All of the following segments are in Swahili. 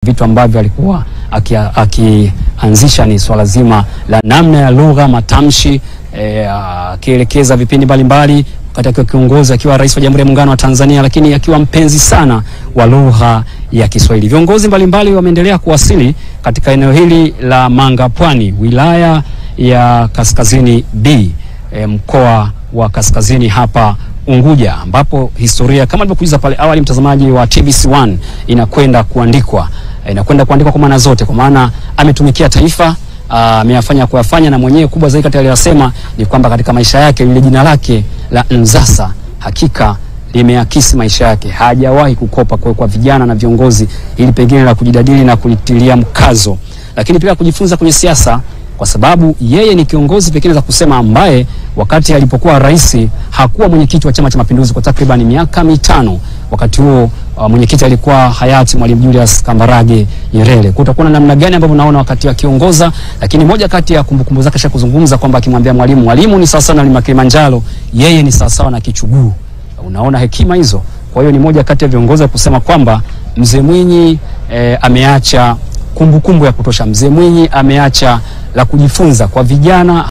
vitu ambavyo alikuwa akianzisha ni swala zima la namna ya lugha, matamshi eh, akielekeza vipindi mbalimbali wakati akiwa kiongozi, akiwa rais wa Jamhuri ya Muungano wa Tanzania, lakini akiwa mpenzi sana wa lugha ya Kiswahili. Viongozi mbalimbali wameendelea kuwasili katika eneo hili la Mangapwani, wilaya ya Kaskazini B, eh, mkoa wa Kaskazini hapa Unguja ambapo historia kama nilivyokujuza pale awali, mtazamaji wa TBC1, inakwenda kuandikwa inakwenda kuandikwa kwa maana zote, kwa maana ametumikia taifa, ameyafanya kuyafanya, na mwenyewe kubwa zaidi kati aliyosema ni kwamba katika maisha yake lile jina lake la Nzasa hakika limeakisi maisha yake. Hajawahi kukopa kwa, kwa vijana na viongozi ili pengine la kujidadili na kulitilia mkazo, lakini pia kujifunza kwenye siasa kwa sababu yeye ni kiongozi pekee za kusema ambaye wakati alipokuwa rais hakuwa mwenyekiti wa Chama cha Mapinduzi kwa takriban miaka mitano. Wakati huo uh, mwenyekiti alikuwa hayati Mwalimu Julius Kambarage Nyerere. Kutakuwa na namna gani ambavyo naona wakati akiongoza, lakini moja kati ya kumbukumbu zake sha kuzungumza kwamba akimwambia Mwalimu, Mwalimu ni sawasawa na mlima Kilimanjaro, yeye ni sawasawa na kichuguu. Unaona hekima hizo. Kwa hiyo ni moja kati ya viongozi wa kusema kwamba Mzee Mwinyi eh, ameacha kumbukumbu kumbu ya kutosha. Mzee Mwinyi ameacha la kujifunza kwa vijana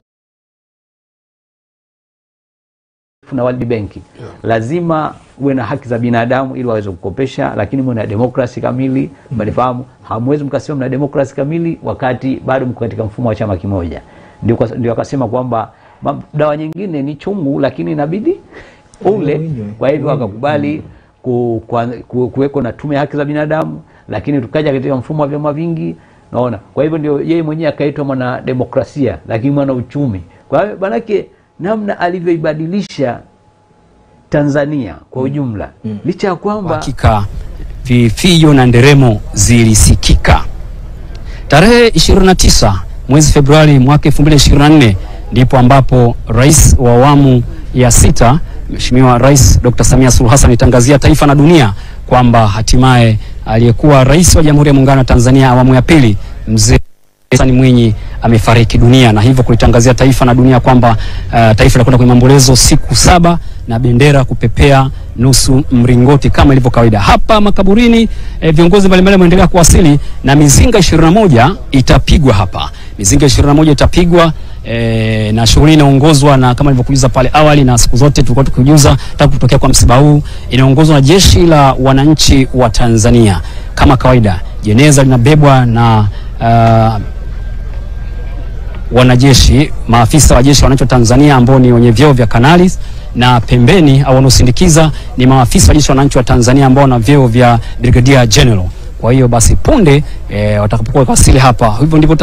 na World Bank yeah. Lazima uwe na haki za binadamu ili waweze kukopesha, lakini mwe na demokrasi kamili. Mnafahamu, hamwezi mkasema mna demokrasi kamili wakati bado mko katika mfumo wa chama kimoja. Ndio ndio akasema kwamba dawa nyingine ni chungu, lakini inabidi ule. Kwa hivyo akakubali ku, ku, kuweko na tume ya haki za binadamu, lakini tukaja katika mfumo wa vyama vingi, naona. Kwa hivyo ndio yeye mwenyewe akaitwa mwana demokrasia, lakini mwana uchumi. Kwa hivyo manake namna alivyoibadilisha Tanzania kwa ujumla mm. licha ya kwamba hakika vifijo na nderemo zilisikika. Tarehe 29 mwezi Februari mwaka 2024 ndipo ambapo rais wa awamu ya sita Mheshimiwa Rais Dr. Samia Suluhu Hassan itangazia taifa na dunia kwamba hatimaye aliyekuwa rais wa Jamhuri ya Muungano wa Tanzania awamu ya pili mzee Hassan Mwinyi amefariki dunia na hivyo kulitangazia taifa na dunia kwamba uh, taifa linakwenda kwenye maombolezo siku saba na bendera kupepea nusu mringoti kama ilivyo kawaida. Hapa makaburini eh, viongozi mbalimbali wameendelea kuwasili na mizinga 21 itapigwa hapa. Mizinga 21 itapigwa E, na shughuli inaongozwa na kama nilivyokujuza pale awali na siku zote tulikuwa tukijuza tangu kutokea kwa msiba huu, inaongozwa na jeshi la wananchi wa Tanzania. Kama kawaida, jeneza linabebwa na uh, wanajeshi, maafisa wa jeshi wa wananchi wa Tanzania ambao ni wenye vyeo vya kanali, na pembeni au wanaosindikiza ni maafisa wa jeshi wa wananchi wa Tanzania ambao wana vyeo vya brigadier general. Kwa hiyo basi punde e, watakapokuwa wasili hapa, hivyo ndivyo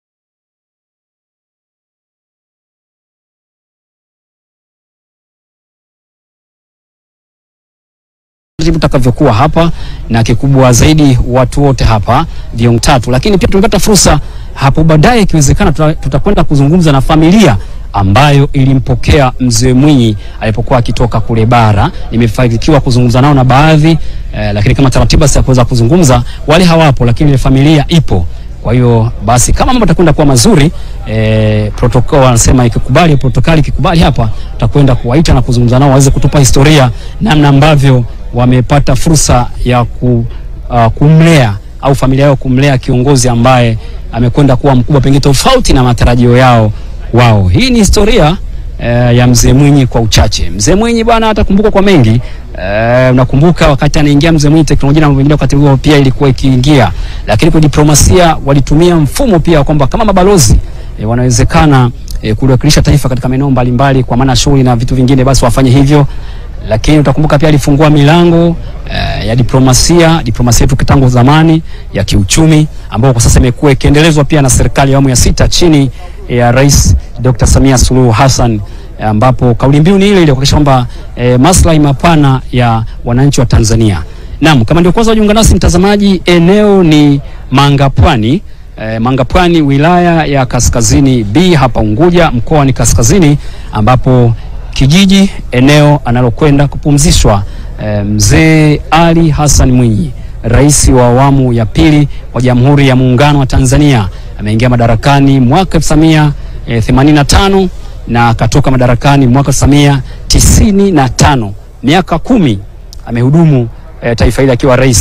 tutakavyokuwa hapa na kikubwa zaidi watu wote hapa viong tatu, lakini pia tumepata fursa hapo baadaye, ikiwezekana tutakwenda kuzungumza na familia ambayo ilimpokea mzee Mwinyi alipokuwa akitoka kule bara. Nimefanikiwa kuzungumza nao na baadhi eh, lakini kama taratibu ya kuweza kuzungumza wale hawapo, lakini ile familia ipo. Kwa hiyo basi kama mambo yatakwenda kuwa mazuri eh, protokoli wanasema ikikubali, protokali ikikubali, hapa tutakwenda kuwaita na kuzungumza nao waweze kutupa historia namna ambavyo wamepata fursa ya ku, uh, kumlea au familia yao kumlea kiongozi ambaye amekwenda kuwa mkubwa pengine tofauti na matarajio yao wao. Hii ni historia uh, ya mzee Mwinyi kwa uchache. Mzee Mwinyi bwana atakumbukwa kwa mengi. Uh, unakumbuka wakati anaingia mzee Mwinyi, teknolojia na mambo mengine wakati huo pia ilikuwa ikiingia, lakini kwa diplomasia walitumia mfumo pia kwamba kama mabalozi eh, wanawezekana eh, kuliwakilisha taifa katika maeneo mbalimbali, kwa maana shughuli na vitu vingine, basi wafanye hivyo lakini utakumbuka pia alifungua milango uh, ya diplomasia diplomasia yetu tangu zamani ya kiuchumi ambayo kwa sasa imekuwa ikiendelezwa pia na serikali ya awamu ya sita chini ya Rais Dr. Samia Suluhu Hassan, ambapo kauli mbiu ni ile ile kuhakikisha kwamba eh, maslahi mapana ya wananchi wa Tanzania. Naam, kama ndio kwanza wajiunga nasi mtazamaji, eneo ni Mangapwani eh, Mangapwani wilaya ya Kaskazini B hapa Unguja, mkoa ni Kaskazini ambapo kijiji eneo analokwenda kupumzishwa e, mzee Ali Hassan Mwinyi, rais wa awamu ya pili wa Jamhuri ya Muungano wa Tanzania. Ameingia madarakani mwaka 1985 na akatoka madarakani mwaka 1995. Miaka kumi amehudumu e, taifa hili akiwa rais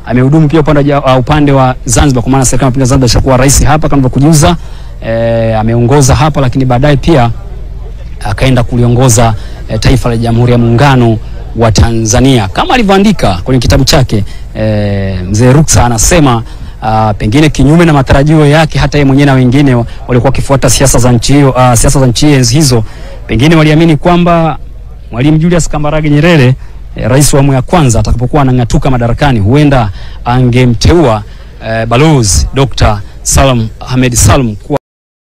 amehudumu pia upande wa, ja- uh, upande wa Zanzibar kwa maana serikali ya mapinduzi ya Zanzibar ishakuwa rais hapa kama nilivyokujuza. E, ameongoza hapa lakini baadaye pia akaenda kuliongoza e, taifa la Jamhuri ya Muungano wa Tanzania kama alivyoandika kwenye kitabu chake. E, mzee Ruksa anasema a, pengine kinyume na matarajio yake, hata yeye mwenyewe na wengine wa- walikuwa wakifuata siasa za nchi hiyo, a, siasa za nchi enzi hizo, pengine waliamini kwamba Mwalimu Julius Kambarage Nyerere e, rais wa awamu ya kwanza atakapokuwa anang'atuka madarakani, huenda angemteua e, balozi Dr. Salam Ahmed Salum kuwa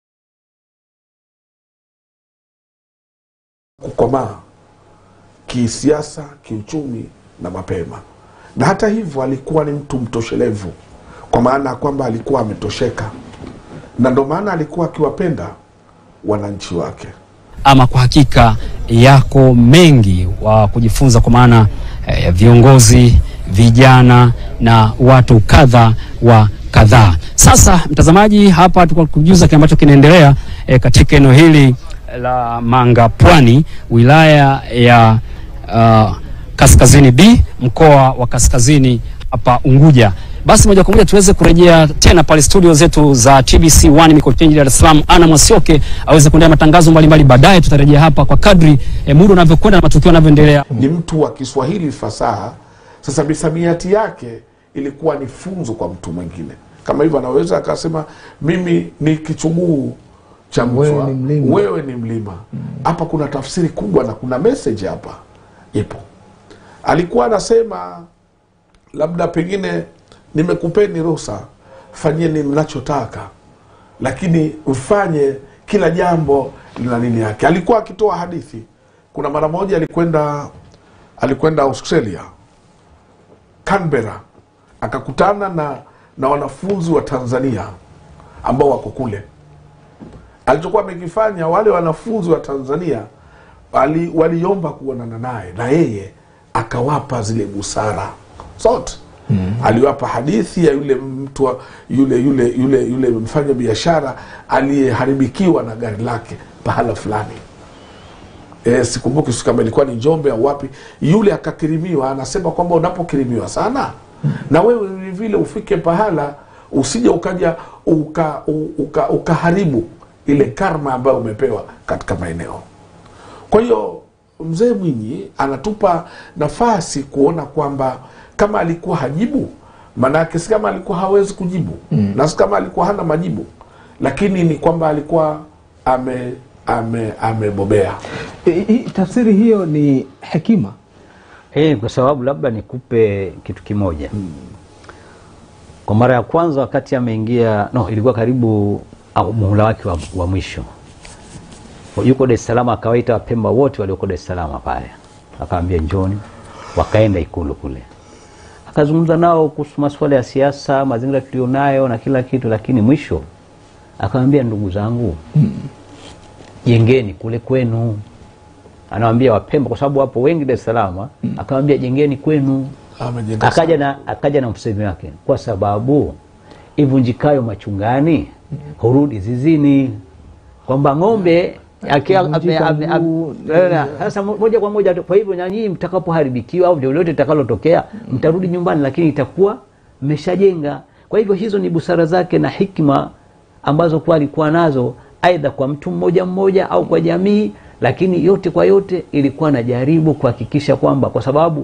kukomaa kisiasa, kiuchumi na mapema. Na hata hivyo alikuwa ni mtu mtoshelevu, kwa maana ya kwamba alikuwa ametosheka, na ndo maana alikuwa akiwapenda wananchi wake. ama kwa hakika yako mengi wa kujifunza kwa maana eh, ya viongozi vijana na watu kadha wa kadhaa. Sasa mtazamaji, hapa tulikuwa kujuza kile ambacho kinaendelea eh, katika eneo hili la Manga Pwani, wilaya ya uh, Kaskazini B, mkoa wa Kaskazini hapa Unguja. Basi moja kwa moja tuweze kurejea tena pale studio zetu za TBC 1 Mikocheni Dar es Salaam, Ana Mwasioke aweze kuendelea matangazo mbalimbali. Baadaye tutarejea hapa kwa kadri eh, muda unavyokwenda na matukio yanavyoendelea. Ni mtu wa Kiswahili fasaha. Sasa misamiati yake ilikuwa ni funzo kwa mtu mwingine, kama hivyo anaweza akasema mimi ni kichuguu cha Wewe mchwa, ni mlima. wewe ni mlima. Hapa kuna tafsiri kubwa na kuna message hapa ipo. Alikuwa anasema labda pengine nimekupeni ruhusa, fanyeni mnachotaka, lakini mfanye kila jambo lina nini yake. Alikuwa akitoa hadithi. Kuna mara moja alikwenda alikwenda Australia, Canberra, akakutana na na wanafunzi wa Tanzania ambao wako kule. Alichokuwa amekifanya, wale wanafunzi wa Tanzania wali, waliomba kuonana naye na yeye akawapa zile busara zote mm. Aliwapa hadithi ya yule mtu wa- yule yule yule yule mfanya biashara aliyeharibikiwa na gari lake pahala fulani e, sikumbuki si kama ilikuwa ni Njombe au wapi. Yule akakirimiwa, anasema kwamba unapokirimiwa sana na wewe vile vile ufike pahala usije ukaja uka, u- uka, ukaharibu ile karma ambayo umepewa katika maeneo. Kwa hiyo mzee Mwinyi anatupa nafasi kuona kwamba kama alikuwa hajibu, maanake si kama alikuwa hawezi kujibu mm. na si kama alikuwa hana majibu, lakini ni kwamba alikuwa ame ame amebobea. I- i- tafsiri hiyo ni hekima Eh, kwa sababu labda nikupe kitu kimoja. Kwa mara ya kwanza wakati ameingia, no, ilikuwa karibu au muhula wake wa, wa mwisho, yuko Dar es Salaam, akawaita Wapemba wote walioko Dar es Salaam pale, akawaambia njoni, wakaenda Ikulu kule, akazungumza nao kuhusu masuala ya siasa, mazingira tulionayo na kila kitu, lakini mwisho akawambia, ndugu zangu, jengeni kule kwenu anawambia Wapemba kwa sababu wapo wengi Dar es Salaam, akawambia jengeni kwenu. Amejenga Akaja na, akaja na msemi wake, kwa sababu ivunjikayo machungani hurudi zizini, kwamba ng'ombe aki- Akivunjika ame- ame- mguu, ame- eh, sasa mo- moja kwa moja. Kwa hivyo na nyinyi mtakapoharibikiwa au lolote litakalotokea, mtarudi nyumbani, lakini itakuwa mmeshajenga. Kwa hivyo hizo ni busara zake na hikma ambazo kuwa alikuwa nazo, aidha kwa mtu mmoja mmoja au kwa jamii, lakini yote kwa yote ilikuwa najaribu kuhakikisha kwamba kwa sababu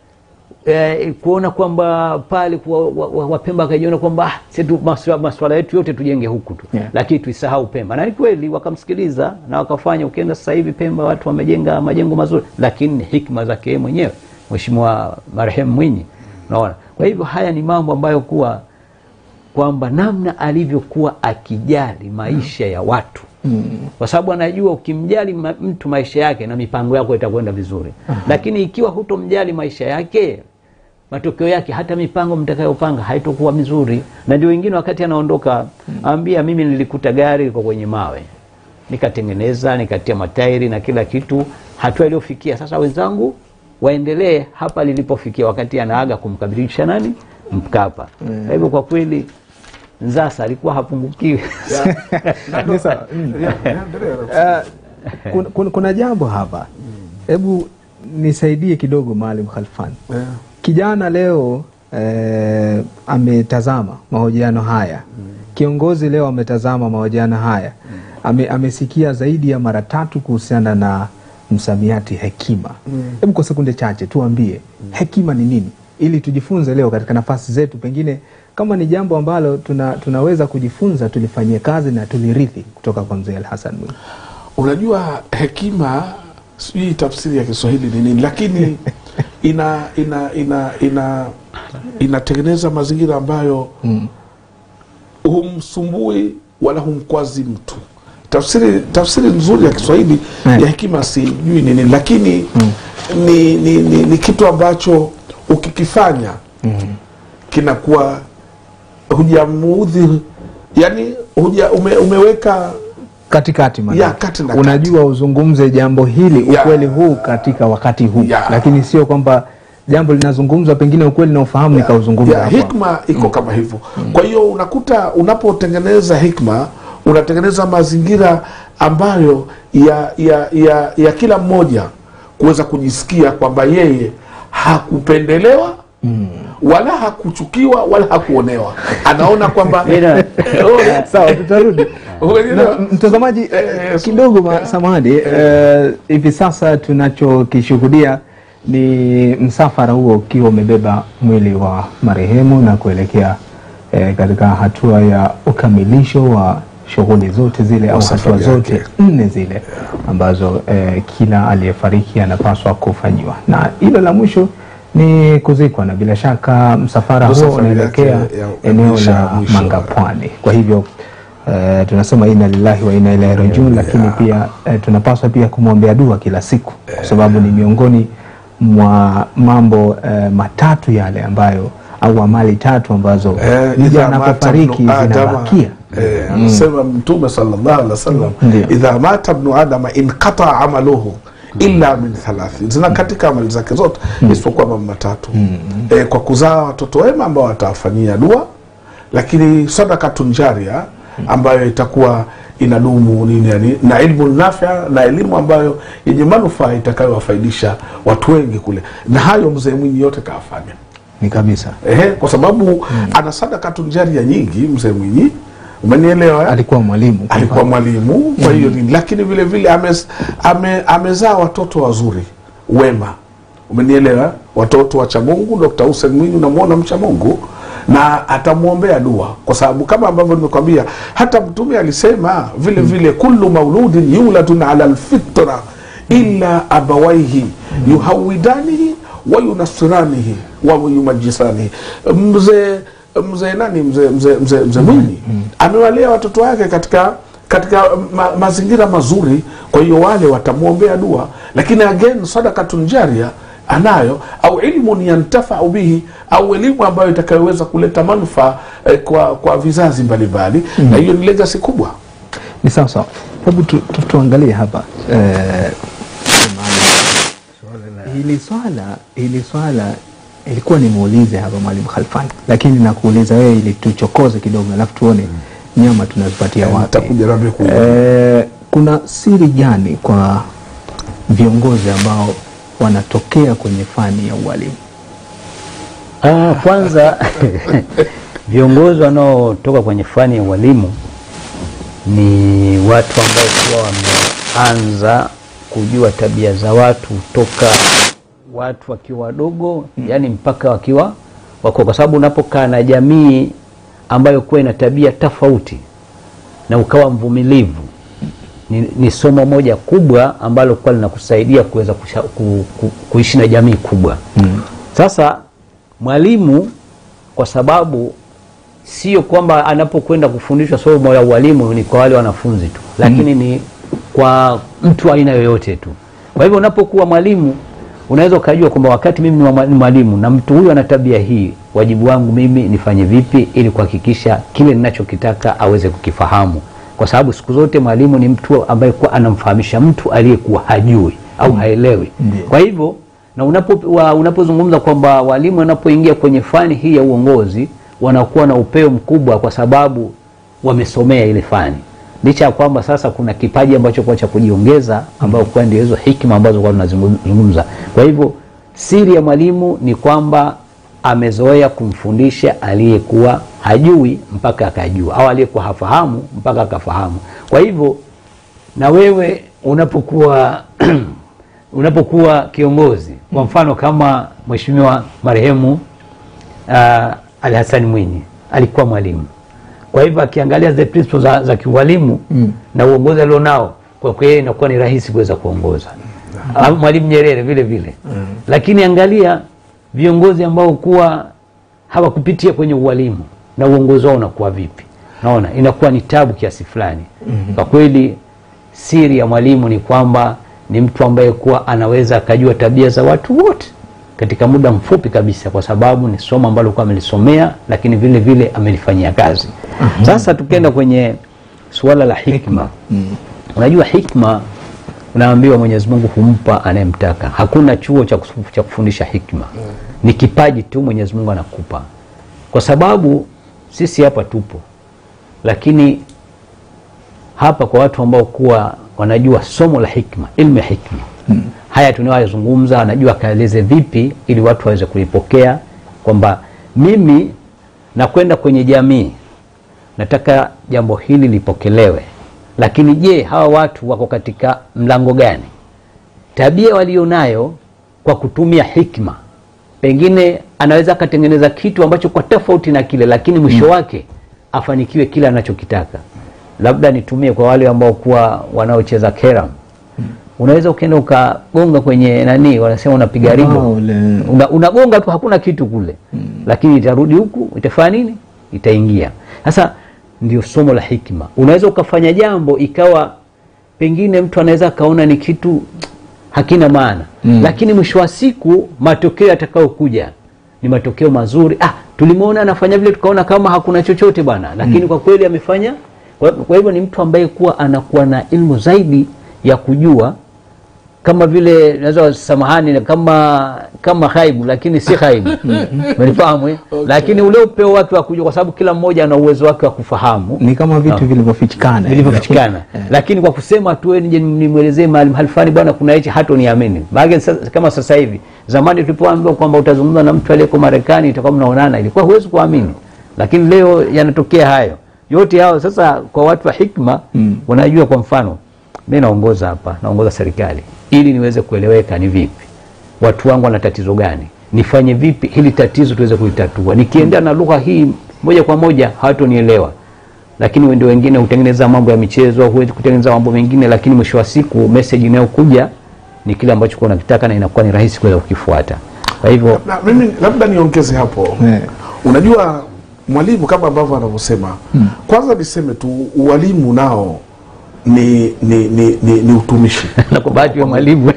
eh, kuona kwamba pale kuwa- wa- wa- Wapemba wakajiona kwamba ah, sisi tu maswa- maswala yetu yote tujenge huku tu Yeah. lakini tuisahau Pemba, na ni kweli wakamsikiliza na wakafanya. Ukienda sasa hivi Pemba watu wamejenga majengo mazuri, lakini ni hikma zake yeye mwenyewe Mheshimiwa marehemu Mwinyi, unaona. Kwa hivyo haya ni mambo ambayo kuwa kwamba namna alivyokuwa akijali maisha ya watu kwa sababu anajua ukimjali ma, mtu maisha yake na mipango yako itakwenda vizuri, lakini ikiwa hutomjali maisha yake, matokeo yake hata mipango mtakayopanga haitokuwa mizuri. Na ndio wengine wakati anaondoka ambia, mimi nilikuta gari liko kwenye mawe, nikatengeneza nikatia matairi na kila kitu, hatua iliyofikia sasa. Wenzangu waendelee hapa lilipofikia, wakati anaaga kumkabilisha nani Mkapa. Kwa hivyo kwa kweli Nzasa alikuwa hapungukiwi. Ni sawa. Mm. Eh, kuna, kuna, kuna jambo hapa, hebu nisaidie kidogo Maalim Khalfan. Yeah. Kijana leo eh, ametazama mahojiano haya kiongozi leo ametazama mahojiano haya ame, amesikia zaidi ya mara tatu kuhusiana na msamiati hekima hebu kwa sekunde chache tuambie hekima ni nini ili tujifunze leo katika nafasi zetu pengine kama ni jambo ambalo tuna, tunaweza kujifunza tulifanyie kazi na tulirithi kutoka kwa mzee Alhasan Mwinyi unajua hekima sijui tafsiri ya kiswahili ni nini lakini ina ina ina ina inatengeneza mazingira ambayo humsumbui wala humkwazi mtu tafsiri tafsiri nzuri ya kiswahili Mm. ya hekima sijui ni nini lakini ni, ni, ni, ni kitu ambacho ukikifanya kinakuwa hujamuudhi yani huja ume, umeweka katikati maana Ya, kati na kati. unajua uzungumze jambo hili Ya. ukweli huu katika wakati huu Ya. lakini sio kwamba jambo linazungumzwa pengine ukweli na ufahamu nikauzungumza ya, hapa. hikma iko kama hivyo kwa hiyo unakuta unapotengeneza hikma unatengeneza mazingira ambayo ya ya ya, ya kila mmoja kuweza kujisikia kwamba yeye hakupendelewa wala hakuchukiwa wala hakuonewa anaona kwamba Ila- Eh, sawa tutarudi Umeelewa? na, mtazamaji Eh, eh, eh, kidogo ma- samahani eh, hivi sasa tunachokishuhudia ni msafara huo ukiwa umebeba mwili wa marehemu na kuelekea eh, katika hatua ya ukamilisho wa shughuli zote zile au hatua safari zote yake. nne zile ambazo eh, kila aliyefariki anapaswa kufanyiwa na hilo la mwisho ni kuzikwa na bila shaka msafara Ndio huo safari unaelekea yake ya- ya eneo mwisho ya la mwisho. Mangapwani. Kwa hivyo eh, tunasema inna lillahi wa inna ilaihi rajiun, lakini pia eh, tunapaswa pia kumwombea dua kila siku, kwa sababu ni miongoni mwa mambo eh, matatu yale ambayo au amali tatu ambazo Eh, mja idha mata anapofariki ibnu adama, zinabakia. eh, anasema mtume sallallahu alaihi wasallam Ndio. idha mata ibnu adama inqata amaluhu illa min thalathin zina katika amali zake zote isipokuwa mambo matatu eh, kwa kuzaa watoto wema ambao watawafanyia dua lakini sadakatun jaria ambayo itakuwa inadumu nini yani, na ilmu nafia na elimu ambayo yenye manufaa itakayowafaidisha watu wengi kule na hayo mzee Mwinyi yote kawafanya Ni kabisa, Ehe, kwa sababu ana sadakatun jaria nyingi mzee Mwinyi, umenielewa? eh? alikuwa mwalimu kwa Alikuwa mwalimu, kwa hiyo ni lakini vile vile amez, ame, amezaa watoto wazuri wema, umenielewa? Watoto wacha Mungu. Dr. Hussein Mwinyi unamwona mcha Mungu na atamwombea dua, kwa sababu kama ambavyo nimekwambia, hata Mtume alisema vile vile, kullu mauludin yuladun ala alfitra illa abawaihi yuhawidanihi wa yunasiranihi wa yumajisanihi. Mzee mzee nani mzee mzee mzee mzee Mwinyi amewalea watoto wake katika katika ma, mazingira mazuri, kwa hiyo wale watamwombea dua, lakini again sadakatun jaria anayo au ilmun yantafau bihi au elimu ambayo itakayoweza kuleta manufaa eh, kwa kwa vizazi mbalimbali na hiyo ni legacy kubwa. ni sawa sawa. Hebu tu, tu, tuangalie hapa eh, hili swala hili swala ilikuwa nimuulize hapa mwalimu Khalfani, lakini nakuuliza wewe ili tuchokoze kidogo, alafu tuone nyama tunazipatia Eh, wapi. nitakuja nami ku- Eh, kuna siri gani kwa viongozi ambao wanatokea kwenye fani ya ualimu? Ah, kwanza viongozi wanaotoka kwenye fani ya ualimu ni watu ambao kuwa wameanza kujua tabia za watu toka watu wakiwa wadogo yani mpaka wakiwa wako, kwa sababu unapokaa na jamii ambayo kuwa ina tabia tofauti na ukawa mvumilivu ni, ni somo moja kubwa ambalo kuwa linakusaidia kuweza kusha- ku, ku, kuishi na jamii kubwa mm. Sasa mwalimu kwa sababu sio kwamba anapokwenda kufundishwa somo la ualimu ni kwa wale wanafunzi tu, lakini ni kwa mtu aina yoyote tu. Kwa hivyo unapokuwa mwalimu unaweza ukajua kwamba wakati mimi ni wa- ni mwalimu na mtu huyu ana tabia hii, wajibu wangu mimi nifanye vipi ili kuhakikisha kile ninachokitaka aweze kukifahamu, kwa sababu siku zote mwalimu ni mtu ambaye kuwa anamfahamisha mtu aliyekuwa hajui au haelewi. Ndiyo. Kwa hivyo na unapo wa- unapozungumza kwamba walimu wanapoingia kwenye fani hii ya uongozi wanakuwa na upeo mkubwa, kwa sababu wamesomea ile fani, licha ya kwamba sasa kuna kipaji ambacho kwa cha kujiongeza, ambao kwa ndio hizo hikima ambazo kwa tunazungumza. Kwa hivyo siri ya mwalimu ni kwamba amezoea kumfundisha aliyekuwa hajui mpaka akajua au aliyekuwa hafahamu mpaka akafahamu kwa hivyo na wewe unapokuwa unapokuwa kiongozi kwa mfano kama mheshimiwa marehemu uh, Ali Hassan Mwinyi alikuwa mwalimu kwa hivyo akiangalia the principles za, za kiualimu mm. na uongozi alionao kwa kweli inakuwa ni rahisi kuweza kuongoza mm. mwalimu Nyerere vile vile mm. lakini angalia viongozi ambao kuwa hawakupitia kwenye ualimu na uongozi wao unakuwa vipi naona inakuwa ni tabu kiasi fulani mm-hmm. kwa kweli siri ya mwalimu ni kwamba ni mtu ambaye kuwa anaweza akajua tabia za watu wote katika muda mfupi kabisa kwa sababu ni somo ambalo kuwa amelisomea lakini vile vile amelifanyia kazi mm-hmm. sasa tukienda kwenye suala la hikma mm. unajua hikma unaambiwa mwenyezi mungu humpa anayemtaka hakuna chuo cha kufu- cha kufundisha hikma mm. ni kipaji tu mwenyezi mungu anakupa kwa sababu sisi hapa tupo lakini hapa kwa watu ambao kuwa wanajua somo la hikma ilmu ya hikma hmm. haya tunayozungumza anajua akaeleze vipi ili watu waweze kulipokea kwamba mimi nakwenda kwenye jamii nataka jambo hili lipokelewe lakini je hawa watu wako katika mlango gani tabia walionayo kwa kutumia hikma pengine anaweza akatengeneza kitu ambacho kwa tofauti na kile lakini mwisho mm. wake afanikiwe kile anachokitaka labda nitumie kwa wale ambao kuwa wanaocheza keram mm. unaweza ukaenda ukagonga kwenye nani wanasema unapiga ribo Bao ule. una, unagonga tu hakuna kitu kule mm. lakini itarudi huku itafanya nini itaingia sasa ndio somo la hikma unaweza ukafanya jambo ikawa pengine mtu anaweza akaona ni kitu hakina maana mm. lakini mwisho wa siku matokeo yatakayokuja ni matokeo mazuri ah tulimwona anafanya vile tukaona kama hakuna chochote bwana lakini mm. kwa kweli amefanya kwa, kwa hivyo ni mtu ambaye kuwa anakuwa na ilmu zaidi ya kujua kama vile naweza samahani kama kama haibu lakini si haibu umenifahamu eh? lakini ule upeo wake wa kujua kwa sababu kila mmoja ana uwezo wake wa kufahamu ni kama vitu vilivyofichikana vilivyopatikana lakini kwa kusema tu wewe nije nimwelezee mahali mahali fulani bwana kuna hichi hata niamini maana sasa- kama sasa hivi zamani tulipoambiwa kwamba utazungumza na mtu aliyeko Marekani itakuwa mnaonana ilikuwa huwezi kuamini lakini leo yanatokea hayo yote hao sasa kwa watu wa hikma mm. wanajua kwa mfano mimi naongoza hapa naongoza serikali ili niweze kueleweka ni vipi watu wangu wana tatizo gani nifanye vipi hili tatizo tuweze kulitatua nikiendea na lugha hii moja kwa moja hawatonielewa lakini ndio wengine hutengeneza mambo ya michezo huwezi kutengeneza mambo mengine lakini mwisho wa siku message inayokuja ni kile ambacho kuwa unakitaka na inakuwa ni rahisi kuweza kukifuata kwa hivyo na mimi labda niongeze hapo Eh. unajua mwalimu kama ambavyo anavyosema hmm. kwanza niseme tu ualimu nao ni ni, ni, ni, ni utumishi na kwa bahati ya mwalimu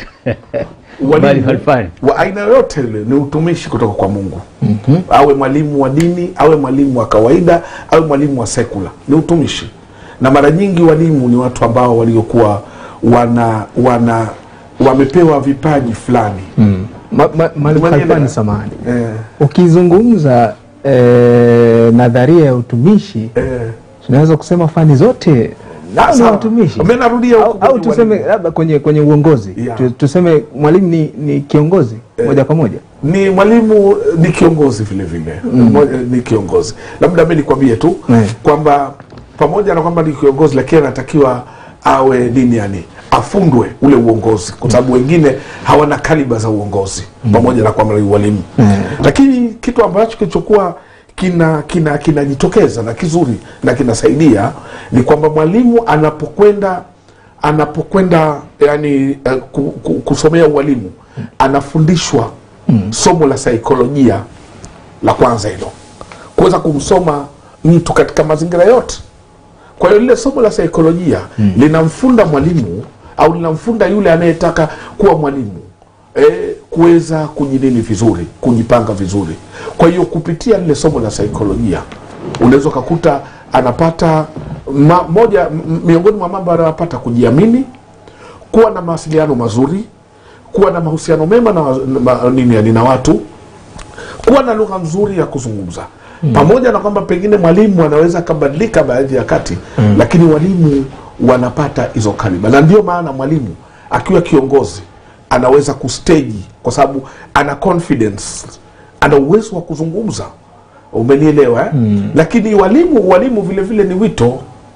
Bali Ualimu falfani. wa aina yoyote ile ni utumishi kutoka kwa Mungu mm-hmm. awe mwalimu wa dini awe mwalimu wa kawaida awe mwalimu wa sekula ni utumishi na mara nyingi walimu ni watu ambao waliokuwa wana wana wamepewa vipaji fulani mm. Ma- ma- Mwalimu Umenielewa? Khalfani, samahani eh, ukizungumza eh, nadharia ya utumishi eh. tunaweza kusema fani zote nao ni Sawa. watumishi Mimi narudia huko au, kwenye au tuseme ualimu. labda kwenye kwenye uongozi Yeah. Tu- tuseme mwalimu ni, ni kiongozi moja kwa moja ni mwalimu ni kiongozi vile vile mm. ni kiongozi labda mi nikwambie tu Eh. kwamba pamoja na kwamba ni kiongozi lakini anatakiwa awe nini yani afundwe ule uongozi kwa sababu wengine hawana kaliba za uongozi pamoja na kwamba ni ualimu lakini kitu ambacho kilichokuwa kina kina kinajitokeza na kizuri na kinasaidia ni kwamba mwalimu anapokwenda anapokwenda yani uh, ku, ku, kusomea ualimu anafundishwa somo la saikolojia la kwanza hilo kuweza kumsoma mtu katika mazingira yote kwa hiyo lile somo la saikolojia mm. linamfunda mwalimu au linamfunda yule anayetaka kuwa mwalimu e, kuweza kujinini vizuri kujipanga vizuri kwa hiyo kupitia lile somo la saikolojia unaweza ukakuta anapata ma, moja m- miongoni mwa mambo anayopata kujiamini kuwa na mawasiliano mazuri kuwa na mahusiano mema na, wa- na, nini, yani na watu kuwa na lugha nzuri ya kuzungumza mm. pamoja na kwamba pengine mwalimu anaweza akabadilika baadhi ya kati mm. lakini walimu wanapata hizo kaliba na ndio maana mwalimu akiwa kiongozi anaweza kusteji kwa sababu ana confidence ana uwezo wa kuzungumza umenielewa eh? mm. lakini walimu walimu vile vile ni wito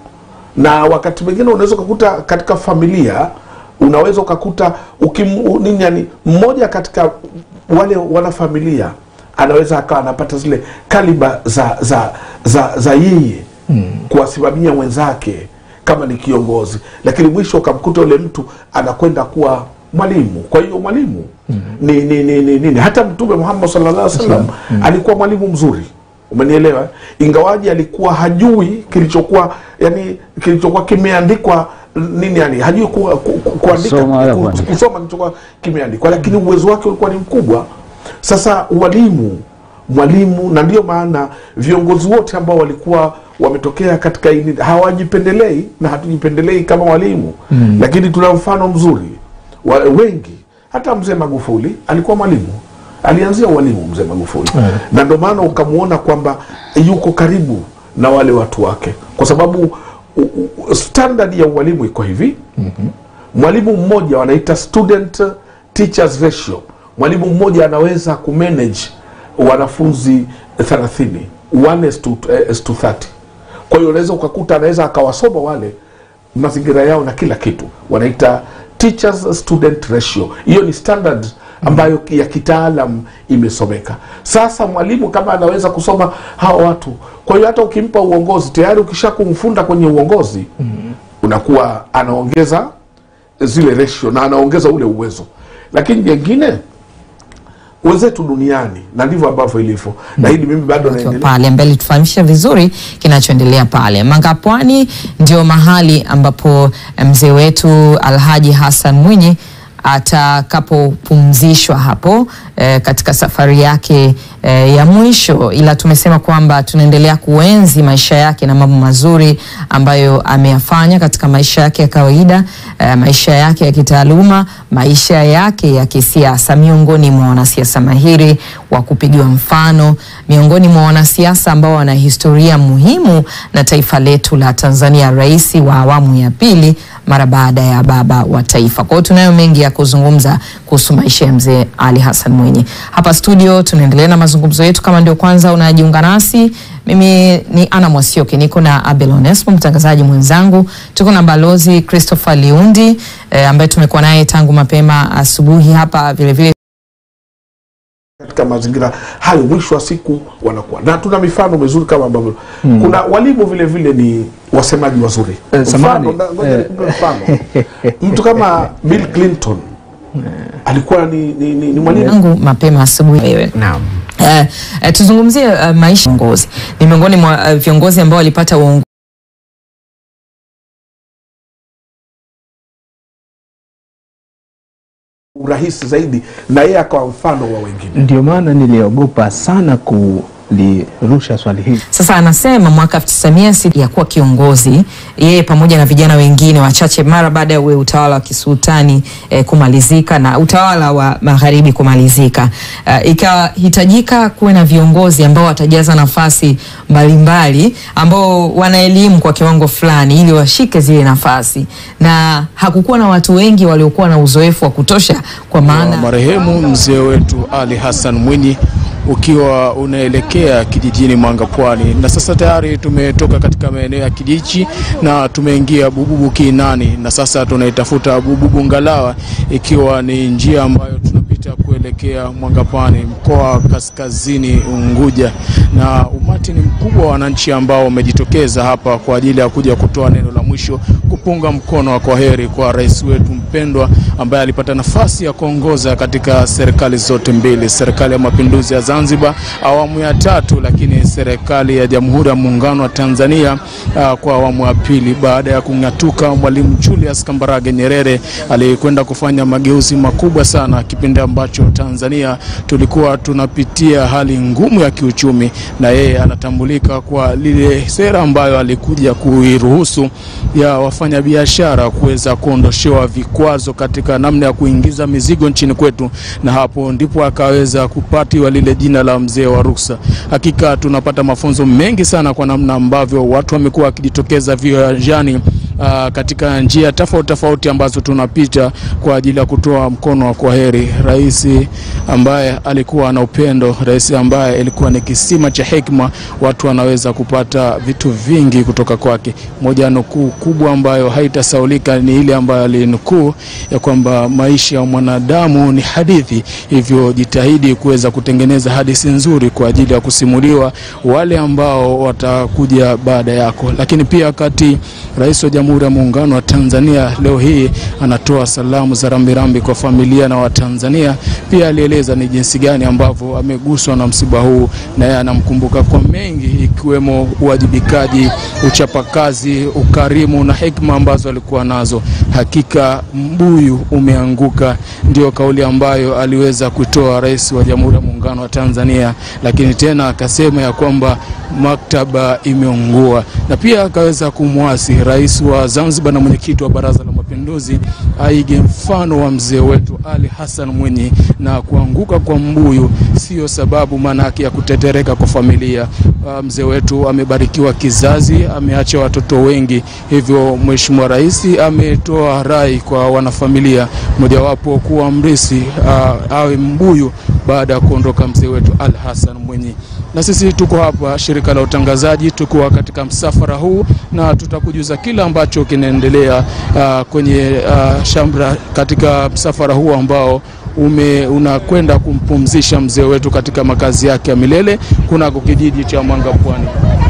na wakati mwingine unaweza ukakuta katika familia unaweza ukakuta ukim, u- nini yani mmoja katika wale wanafamilia anaweza akawa anapata zile kaliba za za za, za yeye mm. kuwasimamia wenzake kama ni kiongozi lakini mwisho ukamkuta yule mtu anakwenda kuwa mwalimu kwa hiyo mwalimu mm. ni, ni, ni, ni, ni, ni hata mtume muhammad sallallahu alaihi wasallam mm. alikuwa mwalimu mzuri umenielewa ingawaji alikuwa hajui kilichokuwa yani kilichokuwa kimeandikwa nini yani hajui ku, ku, ku, kuandika Kusoma wala ku- kuandika. kusoma kilichokuwa kimeandikwa lakini uwezo wake ulikuwa ni mkubwa sasa walimu mwalimu na ndio maana viongozi wote ambao walikuwa wametokea katika hili hawajipendelei na hatujipendelei kama walimu mm. lakini tuna mfano mzuri wa, wengi hata mzee magufuli alikuwa mwalimu alianzia ualimu mzee magufuli Mm. na ndio maana ukamwona kwamba yuko karibu na wale watu wake kwa sababu u- u- standard ya ualimu iko hivi mm-hmm. mwalimu mmoja wanaita student teachers ratio mwalimu mmoja anaweza kumanage wanafunzi 30 1 is to, eh, is to 30 kwa hiyo unaweza ukakuta anaweza akawasoma wale mazingira yao na kila kitu wanaita teachers student ratio hiyo ni standard ambayo ya kitaalam imesomeka sasa mwalimu kama anaweza kusoma hawa watu kwa hiyo hata ukimpa uongozi tayari ukisha kumfunda kwenye uongozi unakuwa anaongeza zile ratio na anaongeza ule uwezo lakini jengine wenzetu duniani na ndivyo ambavyo ilivyo na hili mimi bado Tukiwa naendelea pale mbele tufahamishe vizuri kinachoendelea pale Mangapwani ndio mahali ambapo mzee wetu Alhaji Hassan Mwinyi atakapopumzishwa hapo eh, katika safari yake eh, ya mwisho, ila tumesema kwamba tunaendelea kuenzi maisha yake na mambo mazuri ambayo ameyafanya katika maisha yake ya kawaida eh, maisha yake ya kitaaluma, maisha yake ya kisiasa, miongoni mwa wanasiasa mahiri wa kupigiwa mfano, miongoni mwa wanasiasa ambao wana historia muhimu na taifa letu la Tanzania, rais wa awamu ya pili mara baada ya baba wa taifa. Kwa hiyo tunayo mengi ya kuzungumza kuhusu maisha ya mzee Ali Hassan Mwinyi. Hapa studio tunaendelea na mazungumzo yetu. Kama ndio kwanza unajiunga nasi, mimi ni Ana Mwasioke, niko na Abel Onesmo mtangazaji mwenzangu. Tuko na balozi Christopher Liundi eh, ambaye tumekuwa naye tangu mapema asubuhi hapa vilevile katika mazingira hayo mwisho wa siku wanakuwa na tuna mifano mizuri kama ambavyo kuna walimu vile vile ni wasemaji wazuri Eh, Mfano, samahani, na- ngoja eh. nikupe mfano mtu kama Bill Clinton alikuwa ni, ni, ni, ni mwalimu yangu mapema asubuhi wewe. Naam. Eh, eh, tuzungumzie eh, maisha ya viongozi. Ni miongoni mwa eh, viongozi ambao walipata uongozi urahisi zaidi na yeye akawa mfano wa wengine Ndio maana niliogopa sana kulirusha swali hili. Sasa anasema mwaka 1960 ya kuwa kiongozi yeye pamoja na vijana wengine wachache mara baada ya ule utawala wa kisultani eh, kumalizika na utawala wa magharibi kumalizika, uh, ikahitajika kuwe na viongozi ambao watajaza nafasi mbalimbali ambao wana elimu kwa kiwango fulani ili washike zile nafasi, na hakukuwa na watu wengi waliokuwa na uzoefu wa kutosha kwa wa maana marehemu mzee wetu Ali Hassan Mwinyi ukiwa unaelekea kijijini Mwanga Pwani, na sasa tayari tumetoka katika maeneo ya Kijichi na tumeingia Bububu Kiinani, na sasa tunaitafuta Bububu Ngalawa, ikiwa ni njia ambayo tunapita kuelekea Mwanga Pwani, mkoa wa Kaskazini Unguja, na umati ni mkubwa wa wananchi ambao wamejitokeza hapa kwa ajili ya kuja kutoa neno la mwisho kupunga mkono wa kwaheri kwa rais wetu mpendwa ambaye alipata nafasi ya kuongoza katika serikali zote mbili, serikali ya mapinduzi ya Zanzibar awamu ya tatu, lakini serikali ya Jamhuri ya Muungano wa Tanzania uh, kwa awamu ya pili, baada ya kung'atuka Mwalimu Julius Kambarage Nyerere alikwenda kufanya mageuzi makubwa sana, kipindi ambacho Tanzania tulikuwa tunapitia hali ngumu ya kiuchumi, na yeye anatambulika kwa lile sera ambayo alikuja kuiruhusu ya wafanyabiashara kuweza kuondoshewa vikwazo katika namna ya kuingiza mizigo nchini kwetu, na hapo ndipo akaweza kupatiwa lile jina la mzee wa ruksa. Hakika tunapata mafunzo mengi sana kwa namna ambavyo watu wamekuwa wakijitokeza viwanjani uh, katika njia tofauti tofauti ambazo tunapita kwa ajili ya kutoa mkono wa kwaheri. Rais ambaye alikuwa na upendo, rais ambaye alikuwa ni kisima cha hekima, watu wanaweza kupata vitu vingi kutoka kwake. Moja ya nukuu kubwa ambayo haitasaulika ni ile ambayo alinukuu ya kwamba maisha ya mwanadamu ni hadithi, hivyo jitahidi kuweza kutengeneza hadithi nzuri kwa ajili ya kusimuliwa wale ambao watakuja baada yako. Lakini pia wakati Rais wa Jamhuri ya Muungano wa Tanzania leo hii anatoa salamu za rambirambi kwa familia na Watanzania, pia alieleza ni jinsi gani ambavyo ameguswa na msiba huu, na yeye anamkumbuka kwa mengi, ikiwemo uwajibikaji, uchapakazi, ukarimu na hekima ambazo alikuwa nazo. Hakika mbuyu umeanguka, ndio kauli ambayo aliweza kutoa Rais wa Jamhuri ya Muungano wa Tanzania, lakini tena akasema ya kwamba maktaba imeungua, na pia akaweza kumwasi rais wa Zanzibar na mwenyekiti wa Baraza la Mapinduzi aige mfano wa mzee wetu Ali Hassan Mwinyi, na kuanguka kwa mbuyu sio sababu maanake ya kutetereka kwa familia. Uh, mzee wetu amebarikiwa kizazi, ameacha watoto wengi, hivyo Mheshimiwa Rais ametoa rai kwa wanafamilia, mojawapo kuwa mrisi uh, awe mbuyu baada ya kuondoka mzee wetu Ali Hassan Mwinyi na sisi tuko hapa shirika la utangazaji, tuko katika msafara huu na tutakujuza kila ambacho kinaendelea uh, kwenye uh, shamra katika msafara huu ambao ume unakwenda kumpumzisha mzee wetu katika makazi yake ya milele kunako kijiji cha Mwanga Pwani.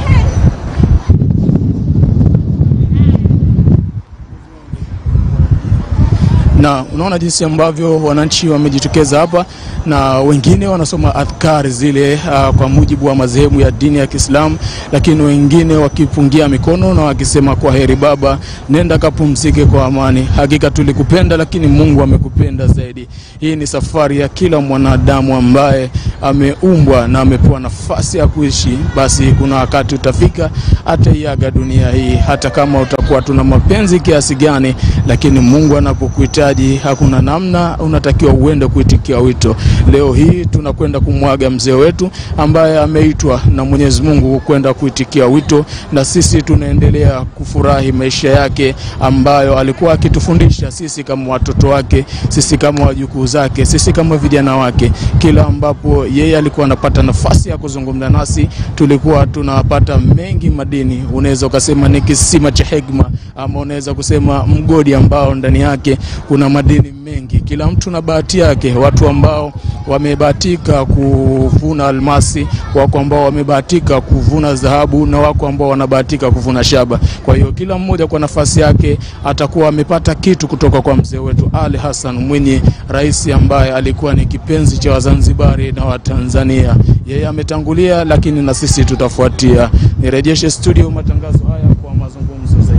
na unaona jinsi ambavyo wananchi wamejitokeza hapa na wengine wanasoma adhkari zile uh, kwa mujibu wa madhehebu ya dini ya Kiislamu, lakini wengine wakipungia mikono na wakisema kwa heri baba, nenda kapumzike kwa amani. Hakika tulikupenda, lakini Mungu amekupenda zaidi. Hii ni safari ya kila mwanadamu ambaye ameumbwa na amepewa nafasi ya kuishi, basi kuna wakati utafika ataiaga dunia hii, hata kama utakuwa tuna mapenzi kiasi gani, lakini Mungu anapokuhitaji hakuna namna, unatakiwa uende kuitikia wito. Leo hii tunakwenda kumwaga mzee wetu ambaye ameitwa na Mwenyezi Mungu kwenda kuitikia wito, na sisi tunaendelea kufurahi maisha yake ambayo alikuwa akitufundisha sisi kama watoto wake, sisi kama wajukuu zake, sisi kama vijana wake. Kila ambapo yeye alikuwa anapata nafasi ya kuzungumza nasi, tulikuwa tunapata mengi madini. Unaweza ukasema ni kisima cha hekima, ama unaweza kusema mgodi ambao ndani yake kuna madini mengi. Kila mtu na bahati yake. Watu ambao wamebahatika kuvuna almasi, wako ambao wamebahatika kuvuna dhahabu, na wako ambao wanabahatika kuvuna shaba. Kwa hiyo kila mmoja kwa nafasi yake atakuwa amepata kitu kutoka kwa mzee wetu Ali Hassan Mwinyi, rais ambaye alikuwa ni kipenzi cha Wazanzibari na Watanzania. Yeye ametangulia, lakini na sisi tutafuatia. Nirejeshe studio matangazo haya kwa mazungumzo zaidi.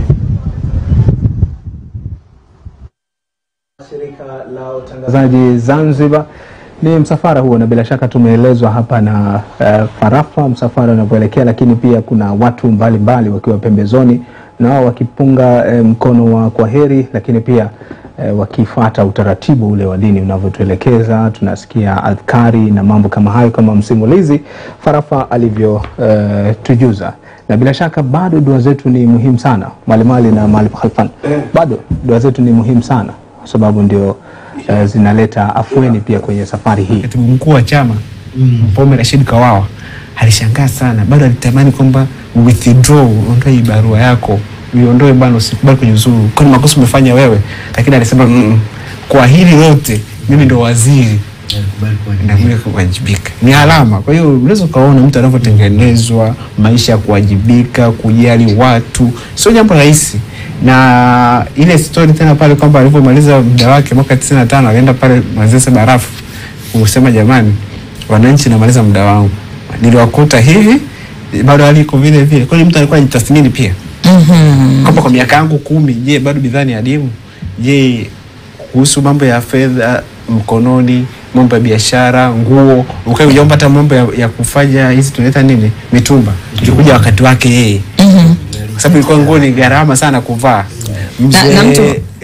Shirika la utangazaji Zanzibar ni msafara huo, na bila shaka tumeelezwa hapa na uh, Farafa msafara unavyoelekea, lakini pia kuna watu mbalimbali mbali wakiwa pembezoni na wao wakipunga eh, mkono wa kwaheri, lakini pia eh, wakifuata utaratibu ule wa dini unavyotuelekeza. Tunasikia adhkari na mambo kama hayo, kama msimulizi Farafa alivyotujuza na bila shaka bado dua zetu ni muhimu sana, Mwalimu Ali na Mwalimu Khalfan, bado dua zetu ni muhimu sana kwa sababu ndio uh, zinaleta afueni pia kwenye safari hii. Katibu mkuu wa chama Mpaume Rashid Kawawa alishangaa sana, bado alitamani kwamba withdraw, ondoe hii barua yako, uiondoe bana, usikubali kujiuzuru, kwani makosa umefanya wewe. Lakini alisema mm, kwa hili lote mimi ndo waziri nakuja kuwajibika, ni alama. Kwa hiyo unaweza ukaona mtu anavyotengenezwa, maisha ya kuwajibika, kujali watu, sio jambo rahisi na ile story tena pale kwamba alivyomaliza muda wake mwaka 95 akaenda pale Manzese Barafu kusema jamani, wananchi, namaliza muda wangu, niliwakuta hivi, bado hali iko vile vile. Kwa hiyo mtu alikuwa anajitathmini pia kwamba kwa miaka yangu kumi, je, bado bidhaa ni adimu? Je, kuhusu mambo ya fedha mkononi, mambo ya biashara, nguo, ukae ujaomba hata mambo ya, ya kufanya hizi tunaita nini, mitumba, ilikuja wakati wake yeye kwa sababu ilikuwa nguo ni gharama sana kuvaa. Na- na mtu- Mzee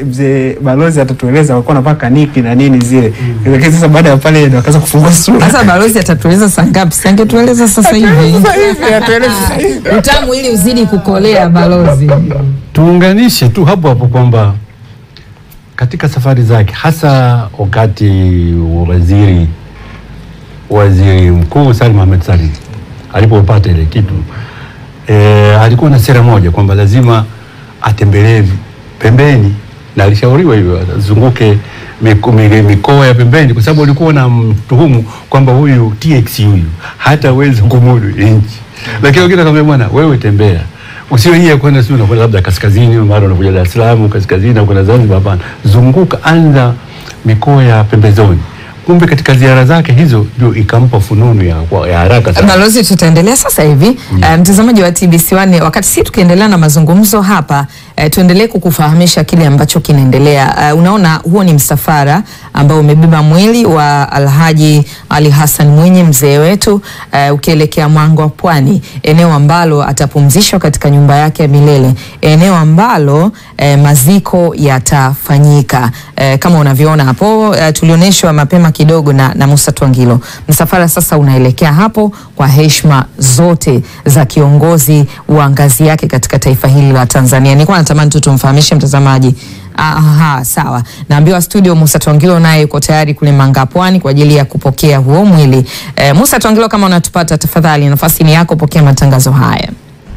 mzee balozi atatueleza walikuwa wanavaa kaniki na nini zile lakini sasa baada ya pale ndo akaanza kufungua sura Sasa balozi atatueleza saa ngapi? Si angetueleza sasa hivi. Sasa hivi, atueleze sasa hivi. Utamu ili uzidi kukolea balozi. tuunganishe tu hapo hapo kwamba katika safari zake hasa wakati waziri waziri mkuu Salim Ahmed Salim alipopata ile kitu e, alikuwa na sera moja kwamba lazima atembelee vi- pembeni na alishauriwa hivyo azunguke miko- mi- mikoa ya pembeni kwa sababu walikuwa na mtuhumu kwamba huyu TX huyu hataweza kumudu nchi, lakini wengine akamwambia bwana, wewe tembea usiwe hii ya kwenda sio unakwenda labda kaskazini, mara unakuja Dar es Salaam kaskazini, au kwenda Zanzibar. Hapana, zunguka, anza mikoa ya pembezoni. Kumbe katika ziara zake hizo ndio ikampa fununu ya, kwa- ya haraka sana. Balozi, tutaendelea sasa hivi. Eh, mtazamaji wa TBC1, wakati si tukiendelea na mazungumzo hapa eh, tuendelee kukufahamisha kile ambacho kinaendelea. Eh, unaona huo ni msafara ambao umebeba mwili wa Alhaji Ali Hassan Mwinyi mzee wetu eh, ukielekea Mwango wa Pwani, eneo ambalo atapumzishwa katika nyumba yake ya milele, eneo ambalo eh, maziko yatafanyika. Eh, kama unavyoona hapo eh, tulionyeshwa mapema kidogo na, na Musa Twangilo. Msafara sasa unaelekea hapo kwa heshima zote za kiongozi wa ngazi yake katika taifa hili la Tanzania. Nilikuwa natamani tu tumfahamishe mtazamaji. Aha, sawa. Naambiwa studio Musa Twangilo naye yuko tayari kule Manga Pwani kwa ajili ya kupokea huo mwili. Eh, Musa Twangilo, kama unatupata tafadhali, nafasi ni yako, pokea matangazo haya.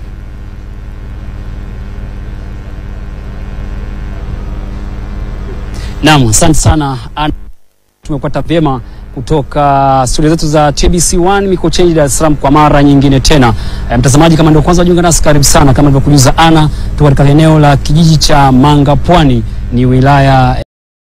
Naam, asante sana. Ana- Tumepata vyema kutoka studio zetu za TBC1 Mikocheni, Dar es Salaam kwa mara nyingine tena. E, mtazamaji, kama ndio kwanza wajiunga nasi, karibu sana. Kama nilivyokujuza ana, tuko katika eneo la kijiji cha Manga Pwani, ni wilaya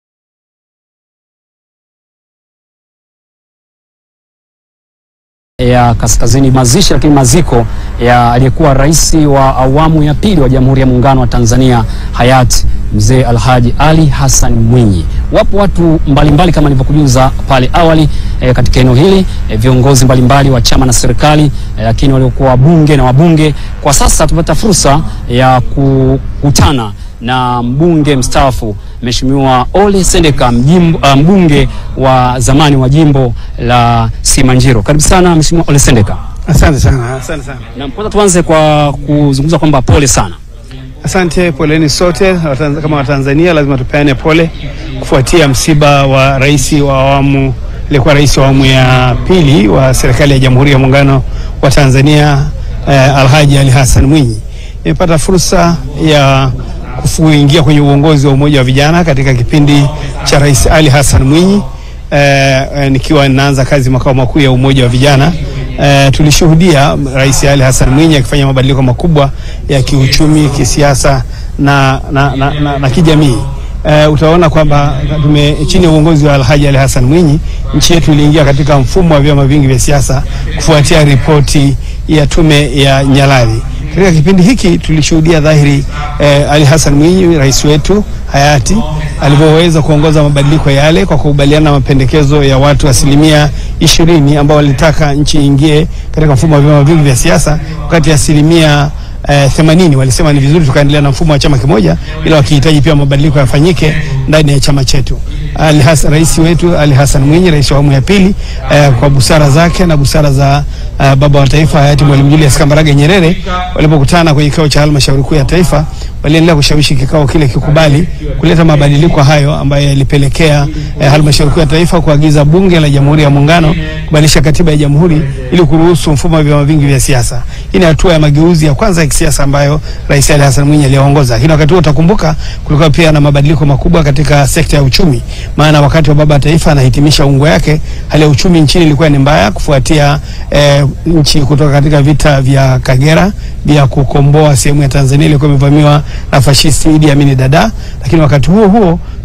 ya kaskazini mazishi lakini maziko ya aliyekuwa rais wa awamu ya pili wa Jamhuri ya Muungano wa Tanzania hayati mzee Alhaji Ali Hassan Mwinyi. Wapo watu mbalimbali mbali kama nilivyokujuza pale awali e, katika eneo hili e, viongozi mbalimbali wa chama na serikali e, lakini waliokuwa wabunge na wabunge. Kwa sasa tupata fursa ya kukutana na mbunge mstaafu Mheshimiwa Ole Sendeka mjimbo, uh, mbunge wa zamani wa jimbo la Simanjiro. Karibu sana Mheshimiwa Ole Sendeka. Asante sana, asante sana. Na kwanza tuanze kwa kuzungumza kwamba pole sana. Asante, poleni sote Watanz- kama Watanzania, lazima tupeane pole kufuatia msiba wa rais wa awamu aliyekuwa rais wa awamu ya pili wa serikali ya Jamhuri ya Muungano wa Tanzania eh, Alhaji Ali Hassan Mwinyi. Nimepata fursa ya kuingia kwenye uongozi wa Umoja wa Vijana katika kipindi cha Rais Ali Hassan Mwinyi eh, eh, nikiwa ninaanza kazi makao makuu ya Umoja wa Vijana. Eh, tulishuhudia Rais Ali Hassan Mwinyi akifanya mabadiliko makubwa ya kiuchumi, kisiasa na, na, na, na, na kijamii. Uh, utaona kwamba tume chini ya uongozi wa Alhaji Ali Hassan Mwinyi nchi yetu iliingia katika mfumo wa vyama vingi vya siasa kufuatia ripoti ya tume ya Nyalali. Katika kipindi hiki tulishuhudia dhahiri eh, Ali Hassan Mwinyi rais wetu hayati alivyoweza kuongoza mabadiliko yale kwa kukubaliana na mapendekezo ya watu asilimia ishirini ambao walitaka nchi iingie katika mfumo wa vyama vingi vya siasa, wakati asilimia eh, themanini walisema ni vizuri tukaendelea na mfumo wa chama kimoja, ila wakihitaji pia mabadiliko yafanyike ndani ya chama chetu. Ali Hassan, rais wetu Ali Hassan Mwinyi, rais wa awamu ya pili, eh, kwa busara zake na busara za eh, baba wa taifa hayati Mwalimu Julius Kambarage Nyerere walipokutana kwenye kikao cha halmashauri kuu ya taifa, waliendelea kushawishi kikao kile kikubali kuleta mabadiliko hayo ambayo yalipelekea eh, halmashauri kuu ya taifa kuagiza bunge la Jamhuri ya Muungano kubadilisha katiba ya jamhuri ili kuruhusu mfumo wa vyama vingi vya siasa. Hii ni hatua ya mageuzi ya kwanza ya kisiasa ambayo Rais Ali Hassan Mwinyi aliongoza. Lakini wakati huo utakumbuka, kulikuwa pia na mabadiliko makubwa katika sekta ya uchumi, maana wakati wa baba wa taifa anahitimisha ungo yake, hali ya uchumi nchini ilikuwa ni mbaya kufuatia eh, nchi kutoka katika vita vya Kagera vya kukomboa sehemu ya Tanzania ilikuwa imevamiwa na fashisti Idi Amin Dada, lakini wakati huo huo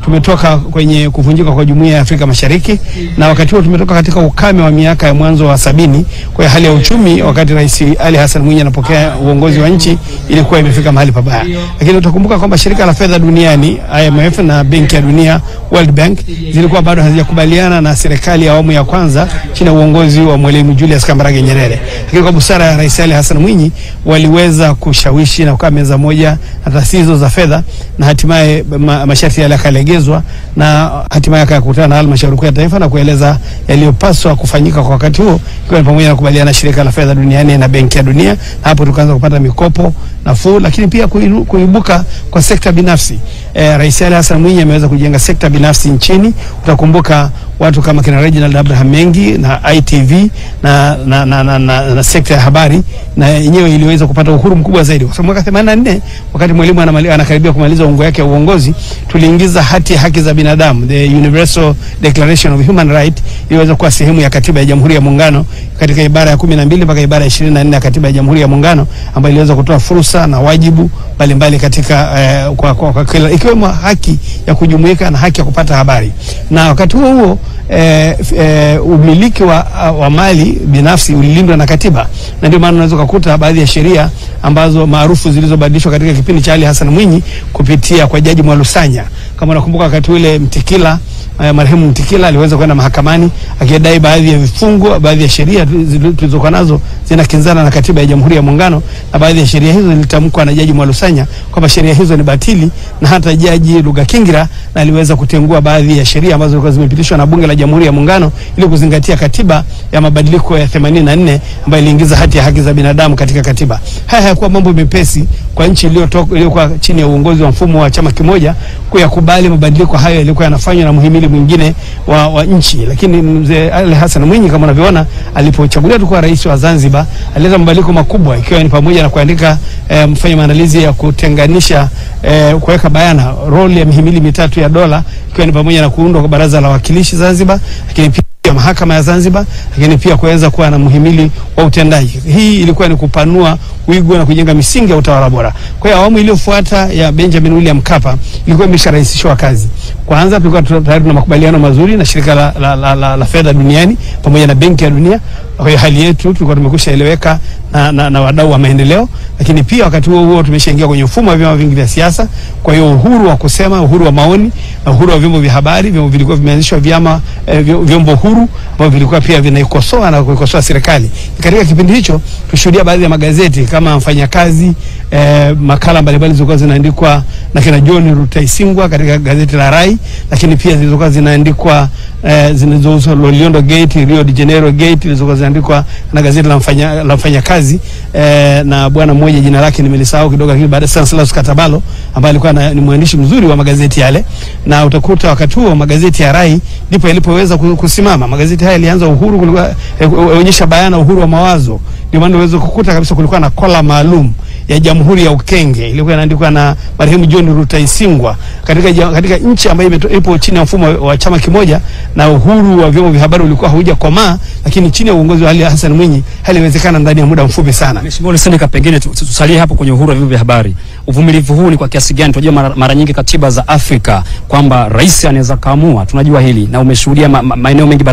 tumetoka kwenye kuvunjika kwa jumuiya ya Afrika Mashariki, na wakati huo tumetoka katika ukame wa miaka ya mwanzo wa sabini. Kwa hiyo hali ya uchumi wakati Rais Ali Hassan Mwinyi anapokea uongozi wa nchi ilikuwa imefika mahali pabaya, lakini utakumbuka kwamba shirika la fedha duniani IMF na benki ya dunia World Bank zilikuwa bado hazijakubaliana na serikali ya awamu ya kwanza chini ya uongozi wa Mwalimu Julius Kambarage Nyerere, lakini kwa busara ya Rais Ali Hassan Mwinyi waliweza kushawishi na kukaa meza moja na taasisi hizo za fedha na hatimaye ma, masharti yale yakalegezwa na hatimaye akakutana na halmashauri kuu ya taifa na kueleza yaliyopaswa kufanyika kwa wakati huo, ikiwa ni pamoja na kubaliana na shirika la fedha duniani na benki ya dunia, na hapo tukaanza kupata mikopo nafuu, lakini pia kuilu- kuibuka kwa sekta binafsi. Eh, Rais Ali Hassan Mwinyi ameweza kujenga sekta binafsi nchini. Utakumbuka watu kama kina Reginald Abraham Mengi na ITV na, na, na, na, na, na sekta ya habari na yenyewe iliweza kupata uhuru mkubwa zaidi, kwa sababu mwaka 84 wakati Mwalimu anamali- anakaribia kumaliza ungo yake ya uongozi, tuliingiza hati ya haki za binadamu, the Universal Declaration of Human Right, iliweza kuwa sehemu ya katiba ya Jamhuri ya Muungano katika ibara ya 12 mpaka ibara ya 24 ya katiba ya Jamhuri ya Muungano, ambayo iliweza kutoa fursa na wajibu mbalimbali katika eh, kwa, kwa, kwa kila ikiwemo haki ya kujumuika na haki ya kupata habari, na wakati huo huo eh, f- eh, umiliki wa, wa mali binafsi ulilindwa na katiba, na ndio maana unaweza kukuta baadhi ya sheria ambazo maarufu zilizobadilishwa katika kipindi cha Ali Hassan Mwinyi kupitia kwa Jaji Mwalusanya. Kama unakumbuka wakati ule Mtikila eh, marehemu Mtikila aliweza kwenda mahakamani akidai baadhi ya vifungu, baadhi ya sheria tu- zili- tulizokuwa nazo zinakinzana na katiba ya Jamhuri ya Muungano, na baadhi ya sheria hizo zilitamkwa na Jaji Mwalusanya kwamba sheria hizo ni batili, na hata Jaji Lugakingira na aliweza kutengua baadhi ya sheria ambazo zilikuwa zimepitishwa na Bunge la Jamhuri ya Muungano ili kuzingatia katiba ya mabadiliko ya 84 ambayo iliingiza hati ya haki za binadamu katika katiba. Haya hayakuwa mambo mepesi kwa nchi iliyotoka iliyokuwa chini ya uongozi wa mfumo wa chama kimoja kuyakubali mabadiliko hayo yalikuwa yanafanywa na muhimili mwingine wa, wa nchi. Lakini mzee Ali Hassan Mwinyi kama unavyoona, alipochaguliwa tu kuwa rais wa Zanzibar, alileta mabadiliko makubwa, ikiwa ni pamoja na kuandika eh, mfanya maandalizi ya kutenganisha eh, kuweka bayana roli ya mihimili mitatu ya dola, ikiwa ni pamoja na kuundwa kwa baraza la wawakilishi Zanzibar, lakini pia ya mahakama ya Zanzibar, lakini pia kuweza kuwa na muhimili wa utendaji. Hii ilikuwa ni kupanua wigo na kujenga misingi ya utawala bora. Kwa hiyo awamu iliyofuata ya Benjamin William Mkapa ilikuwa imesharahisishwa kazi. Kwanza tulikuwa tu- tayari tuna makubaliano mazuri na shirika la, la, la, la, la fedha duniani pamoja na benki ya dunia. Kwa hiyo hali yetu tulikuwa tumekwisha eleweka na, na, na wadau wa maendeleo, lakini pia wakati huo huo tumeshaingia kwenye mfumo wa vyama vingi vya siasa. Kwa hiyo uhuru wa kusema, uhuru wa maoni na uhuru wa vyombo vya habari, vyombo vilikuwa vimeanzishwa vyama eh, vyo- vyombo huru ambavyo vilikuwa pia vinaikosoa na kuikosoa serikali. Katika kipindi hicho tushuhudia baadhi ya magazeti kama Mfanyakazi eh, makala mbalimbali zilizokuwa zinaandikwa na kina John Rutaisingwa katika gazeti la Rai, lakini pia zilizokuwa zinaandikwa eh, zinazohusu Loliondo Gate, Rio de Janeiro Gate zilizokuwa zinaandikwa na gazeti la mfanya la mfanyakazi eh, na bwana mmoja jina lake nimelisahau kidogo, lakini baada Stanislaus Katabalo ambaye alikuwa na, ni mwandishi mzuri wa magazeti yale, na utakuta wakati huo magazeti ya Rai ndipo yalipoweza ku- kusimama. Magazeti haya yalianza uhuru, kulikuwa eh, onyesha bayana uhuru wa mawazo, ndio maana unaweza kukuta kabisa kulikuwa na kola maalum ya Jamhuri ya Ukenge ilikuwa inaandikwa na marehemu John Rutaisingwa katika, ja- katika nchi ambayo imeto- ipo chini ya mfumo wa chama kimoja na uhuru wa vyombo vya habari ulikuwa haujakomaa, lakini chini ya uongozi wa Ali Hassan Mwinyi hali iliwezekana ndani ya muda mfupi sana. Mheshimiwa Luseneka, pengine tu- tu- tusalie hapo kwenye uhuru wa vyombo vya habari. Uvumilivu huu ni kwa kiasi gani? Tunajua mara, mara nyingi katiba za Afrika kwamba rais anaweza kaamua, tunajua hili na umeshuhudia ma, ma, maeneo mengi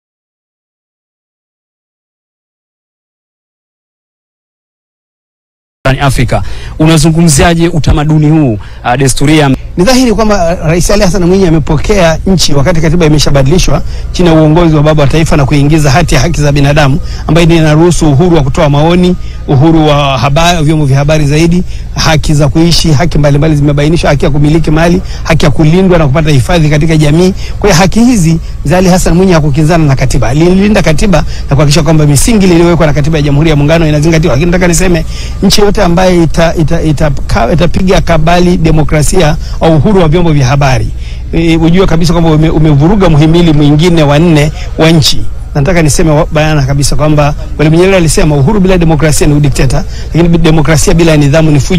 barani Afrika. Unazungumziaje utamaduni huu, uh, desturi ya Ni dhahiri kwamba Rais Ali Hassan Mwinyi amepokea nchi wakati katiba imeshabadilishwa chini ya uongozi wa baba wa taifa na kuingiza hati ya haki za binadamu ambayo ndio inaruhusu uhuru wa kutoa maoni, uhuru wa habari, vyombo vya habari zaidi, haki za kuishi, haki mbalimbali zimebainishwa, haki ya kumiliki mali, haki ya kulindwa na kupata hifadhi katika jamii. Kwa hiyo haki hizi za Ali Hassan Mwinyi hakukinzana na katiba, alilinda katiba na kuhakikisha kwamba misingi iliyowekwa na katiba ya Jamhuri ya Muungano inazingatiwa. Lakini nataka niseme nchi yote ambayo itapiga ita, ita, ita, itapiga kabali demokrasia au uhuru wa vyombo vya habari e, ujue kabisa kwamba ume, umevuruga muhimili mwingine wa nne wa nchi. Nataka niseme wa- bayana kabisa kwamba Mwalimu Nyerere alisema uhuru bila demokrasia ni udikteta, lakini bi- demokrasia bila nidhamu ni fujo.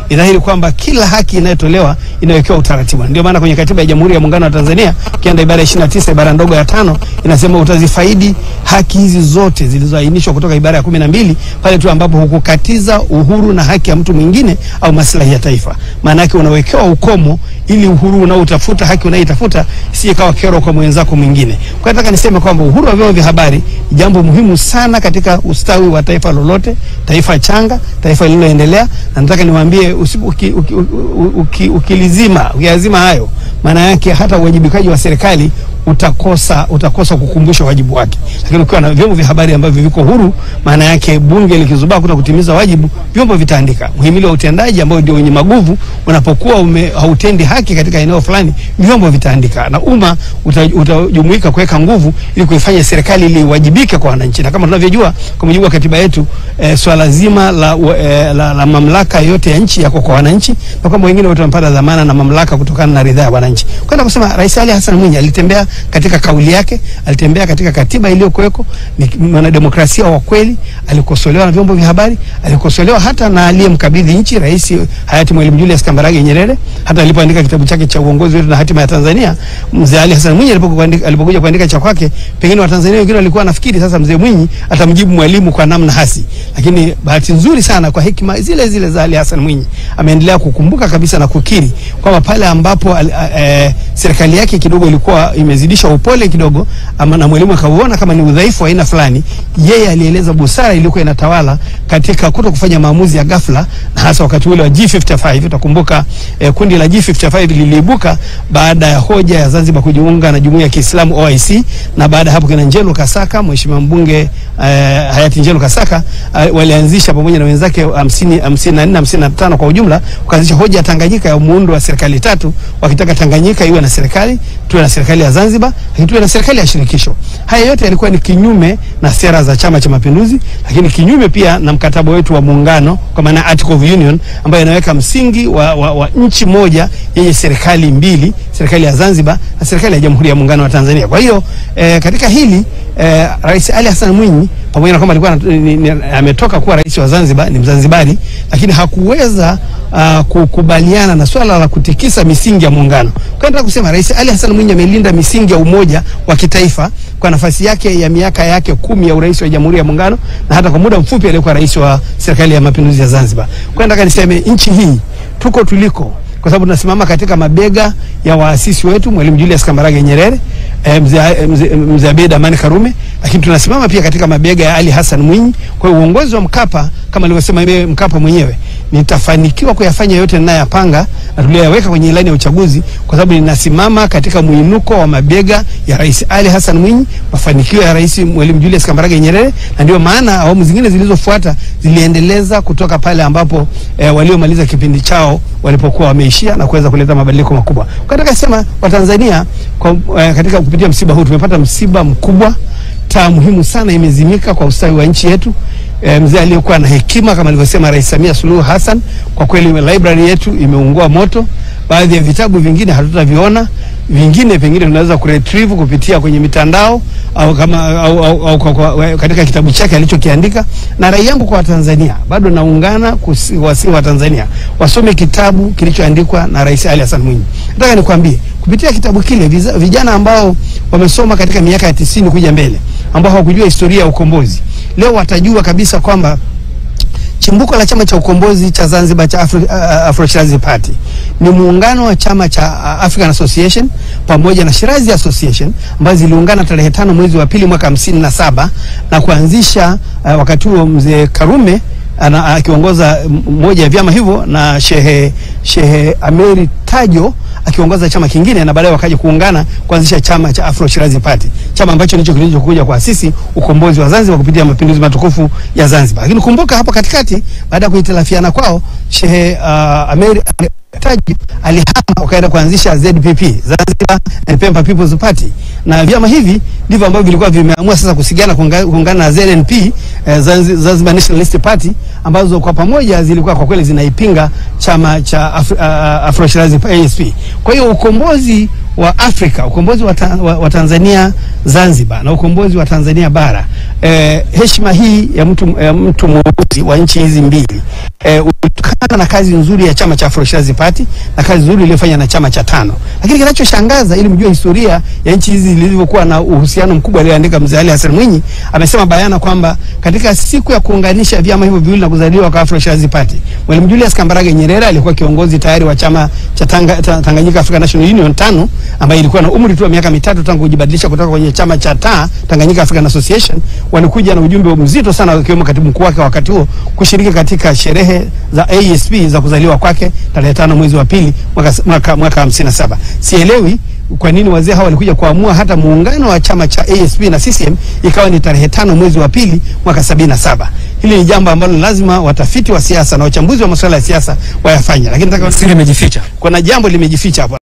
ni dhahiri kwamba kila haki inayotolewa inawekewa utaratibu. Ndio maana kwenye katiba ya Jamhuri ya Muungano wa Tanzania ukienda ibara ya 29 ibara ndogo ya tano inasema utazifaidi haki hizi zote zilizoainishwa kutoka ibara ya kumi na mbili pale tu ambapo hukukatiza uhuru na haki ya mtu mwingine au maslahi ya taifa. Maana yake unawekewa ukomo ili uhuru unaotafuta haki unayoitafuta si ikawa kero kwa mwenzako mwingine. Kwa nataka niseme kwamba uhuru wa vyombo vya habari ni jambo muhimu sana katika ustawi wa taifa lolote, taifa changa, taifa lililoendelea, na nataka niwaambie usipo uki, uki, uki, uki, ukilizima ukiyazima hayo, maana yake hata uwajibikaji wa serikali utakosa utakosa kukumbusha wajibu wake. Lakini ukiwa na vyombo vya habari ambavyo viko huru, maana yake bunge likizubaa kuta kutimiza wajibu, vyombo vitaandika. Muhimili wa utendaji ambao ndio wenye maguvu, unapokuwa ume, hautendi haki katika eneo fulani, vyombo vitaandika na umma uta- utajumuika kuweka nguvu ili kuifanya serikali ili iwajibike kwa wananchi. Na kama tunavyojua kwa mujibu wa katiba yetu eh, swala zima la, wa- eh, la, la mamlaka yote ya nchi yako kwa wananchi, na kwamba wengine wote wamepata dhamana na mamlaka kutokana na ridhaa ya wananchi. Kwenda kusema Rais Ali Hassan Mwinyi alitembea katika kauli yake, alitembea katika katiba iliyokuweko, ni mwanademokrasia wa kweli, alikosolewa na vyombo vya habari, alikosolewa hata na aliyemkabidhi nchi Rais hayati Mwalimu Julius Kambarage Nyerere, hata alipoandika kitabu chake cha uongozi wetu na hatima ya Tanzania, mzee Ali Hassan Mwinyi alipokuandika- alipokuja kuandika cha kwake, pengine Watanzania wengine walikuwa nafikiri sasa mzee Mwinyi atamjibu Mwalimu kwa namna hasi, lakini bahati nzuri sana kwa hekima zile zile za Ali Hassan Mwinyi ameendelea kukumbuka kabisa na kukiri kwamba pale ambapo al- a- eh, serikali yake kidogo ilikuwa imezidisha upole kidogo ama na Mwalimu akauona kama ni udhaifu wa aina fulani, yeye alieleza busara iliyokuwa inatawala katika kuto kufanya maamuzi ya ghafla, na hasa wakati ule wa G55. Utakumbuka eh, kundi la G55 liliibuka baada ya hoja ya Zanzibar kujiunga na jumuiya ya Kiislamu OIC, na baada ya hapo kina Njelo Kasaka, mheshimiwa mbunge eh, hayati Njelo Kasaka eh, walianzisha pamoja na wenzake 50 54 55 kwa ujumla, wakaanzisha hoja ya Tanganyika ya muundo wa serikali tatu, wakitaka Tanganyika iwe na serikali, tuwe na serikali ya Zanzibar, lakini tuwe na serikali ya shirikisho. Haya yote yalikuwa ni kinyume na sera za Chama cha Mapinduzi, lakini kinyume pia na mkataba wetu wa muungano, kwa maana Article of Union ambayo inaweka msingi wa, wa, wa nchi moja yenye serikali mbili, serikali ya Zanzibar na serikali ya Jamhuri ya Muungano wa Tanzania. Kwa hiyo eh, katika hili eh, Rais Ali Hassan Mwinyi pamoja na kwamba alikuwa anat- ni- ni- ametoka kuwa rais wa Zanzibar, ni Mzanzibari, lakini hakuweza uh, kukubaliana na swala la kutikisa misingi ya muungano. Kwa hiyo nataka kusema Rais Ali Hassan Mwinyi amelinda misingi ya umoja wa kitaifa kwa nafasi yake ya miaka yake kumi ya urais wa Jamhuri ya Muungano na hata kwa muda mfupi aliyekuwa rais wa serikali ya mapinduzi ya Zanzibar. Kwa hiyo nataka niseme nchi hii tuko tuliko kwa sababu tunasimama katika mabega ya waasisi wetu Mwalimu Julius Kambarage Nyerere, eh, mzee eh, mzee mzee Abeid Amani Karume, lakini tunasimama pia katika mabega ya Ali Hassan Mwinyi. Kwa hiyo uongozi wa Mkapa kama alivyosema yeye Mkapa mwenyewe, nitafanikiwa kuyafanya yote ninayoyapanga na tuliyoweka kwenye ilani ya uchaguzi, kwa sababu ninasimama katika mwinuko wa mabega ya Rais Ali Hassan Mwinyi, mafanikio ya Rais Mwalimu Julius Kambarage Nyerere, na ndio maana awamu zingine zilizofuata ziliendeleza kutoka pale ambapo eh, waliomaliza kipindi chao walipokuwa wameishia na kuweza kuleta mabadiliko makubwa. Kwa nataka sema Watanzania kwa, eh, katika kupitia msiba huu tumepata msiba mkubwa, taa muhimu sana imezimika kwa ustawi wa nchi yetu. E, mzee aliyekuwa na hekima kama alivyosema Rais Samia Suluhu Hassan, kwa kweli library yetu imeungua moto. Baadhi ya vitabu vingine hatutaviona, vingine pengine tunaweza kuretrieve kupitia kwenye mitandao au kama au, au, au, kwa, kwa, katika kitabu chake alichokiandika. Na rai yangu kwa Watanzania, bado naungana kuwasihi Watanzania wasome kitabu kilichoandikwa na Rais Ali Hassan Mwinyi. Nataka nikwambie kupitia kitabu kile viza, vijana ambao wamesoma katika miaka ya tisini kuja mbele ambao hawakujua historia ya ukombozi leo watajua kabisa kwamba chimbuko la chama cha ukombozi cha Zanzibar cha Afro, uh, Afro Shirazi Party ni muungano wa chama cha uh, African Association pamoja na Shirazi Association ambazo ziliungana tarehe tano mwezi wa pili mwaka hamsini na saba na kuanzisha uh, wakati huo mzee Karume ana- akiongoza moja ya vyama hivyo na Shehe Shehe Ameri Tajo akiongoza chama kingine na baadaye wakaja kuungana kuanzisha chama cha Afro Shirazi Party, chama ambacho ndicho kilichokuja kuasisi ukombozi wa Zanzibar kupitia mapinduzi matukufu ya Zanzibar. Lakini kumbuka hapo katikati, baada ya kuhitilafiana kwao, Shehe uh, Ameri Taji alihama wakaenda kuanzisha ZPP, Zanzibar and Pemba People's Party, na vyama hivi ndivyo ambavyo vilikuwa vimeamua sasa kusigana kuunga- kuungana na ZNP eh, Zanzi- Zanzibar Nationalist Party ambazo kwa pamoja zilikuwa kwa kweli zinaipinga chama cha Afro, uh, Afro Shirazi ASP. Kwa hiyo ukombozi wa Afrika, ukombozi wa, ta, wa, wa Tanzania Zanzibar na ukombozi wa Tanzania bara, eh, heshima hii ya mtu, ya mtu mweusi wa nchi hizi mbili eh, ulitokana na kazi nzuri ya chama cha Afro Shirazi Party na kazi nzuri iliyofanya na chama cha tano. Lakini kinachoshangaza ili mjue historia ya nchi hizi zilivyokuwa na uhusiano mkubwa, aliyoandika mzee Ali Hassan Mwinyi amesema bayana kwamba katika siku ya kuunganisha vyama hivyo viwili na kuzaliwa kwa Afro Shirazi Party, Mwalimu Julius Kambarage Nyerere alikuwa kiongozi tayari wa chama cha Tanga, ta, Tanganyika African National Union tano ambaye ilikuwa na umri tu wa miaka mitatu tangu kujibadilisha kutoka kwenye chama cha taa Tanganyika African Association. Walikuja na ujumbe mzito sana wakiwemo katibu mkuu wake wakati huo kushiriki katika sherehe za ASP za kuzaliwa kwake tarehe tano mwezi wa pili mwaka mwaka, mwaka 57. Sielewi kwa nini wazee hawa walikuja kuamua hata muungano wa chama cha ASP na CCM ikawa ni tarehe tano mwezi wa pili mwaka sabini na saba. Hili ni jambo ambalo lazima watafiti wa siasa na wachambuzi wa masuala ya siasa wayafanye, lakini nataka Siri imejificha. kuna jambo limejificha hapo.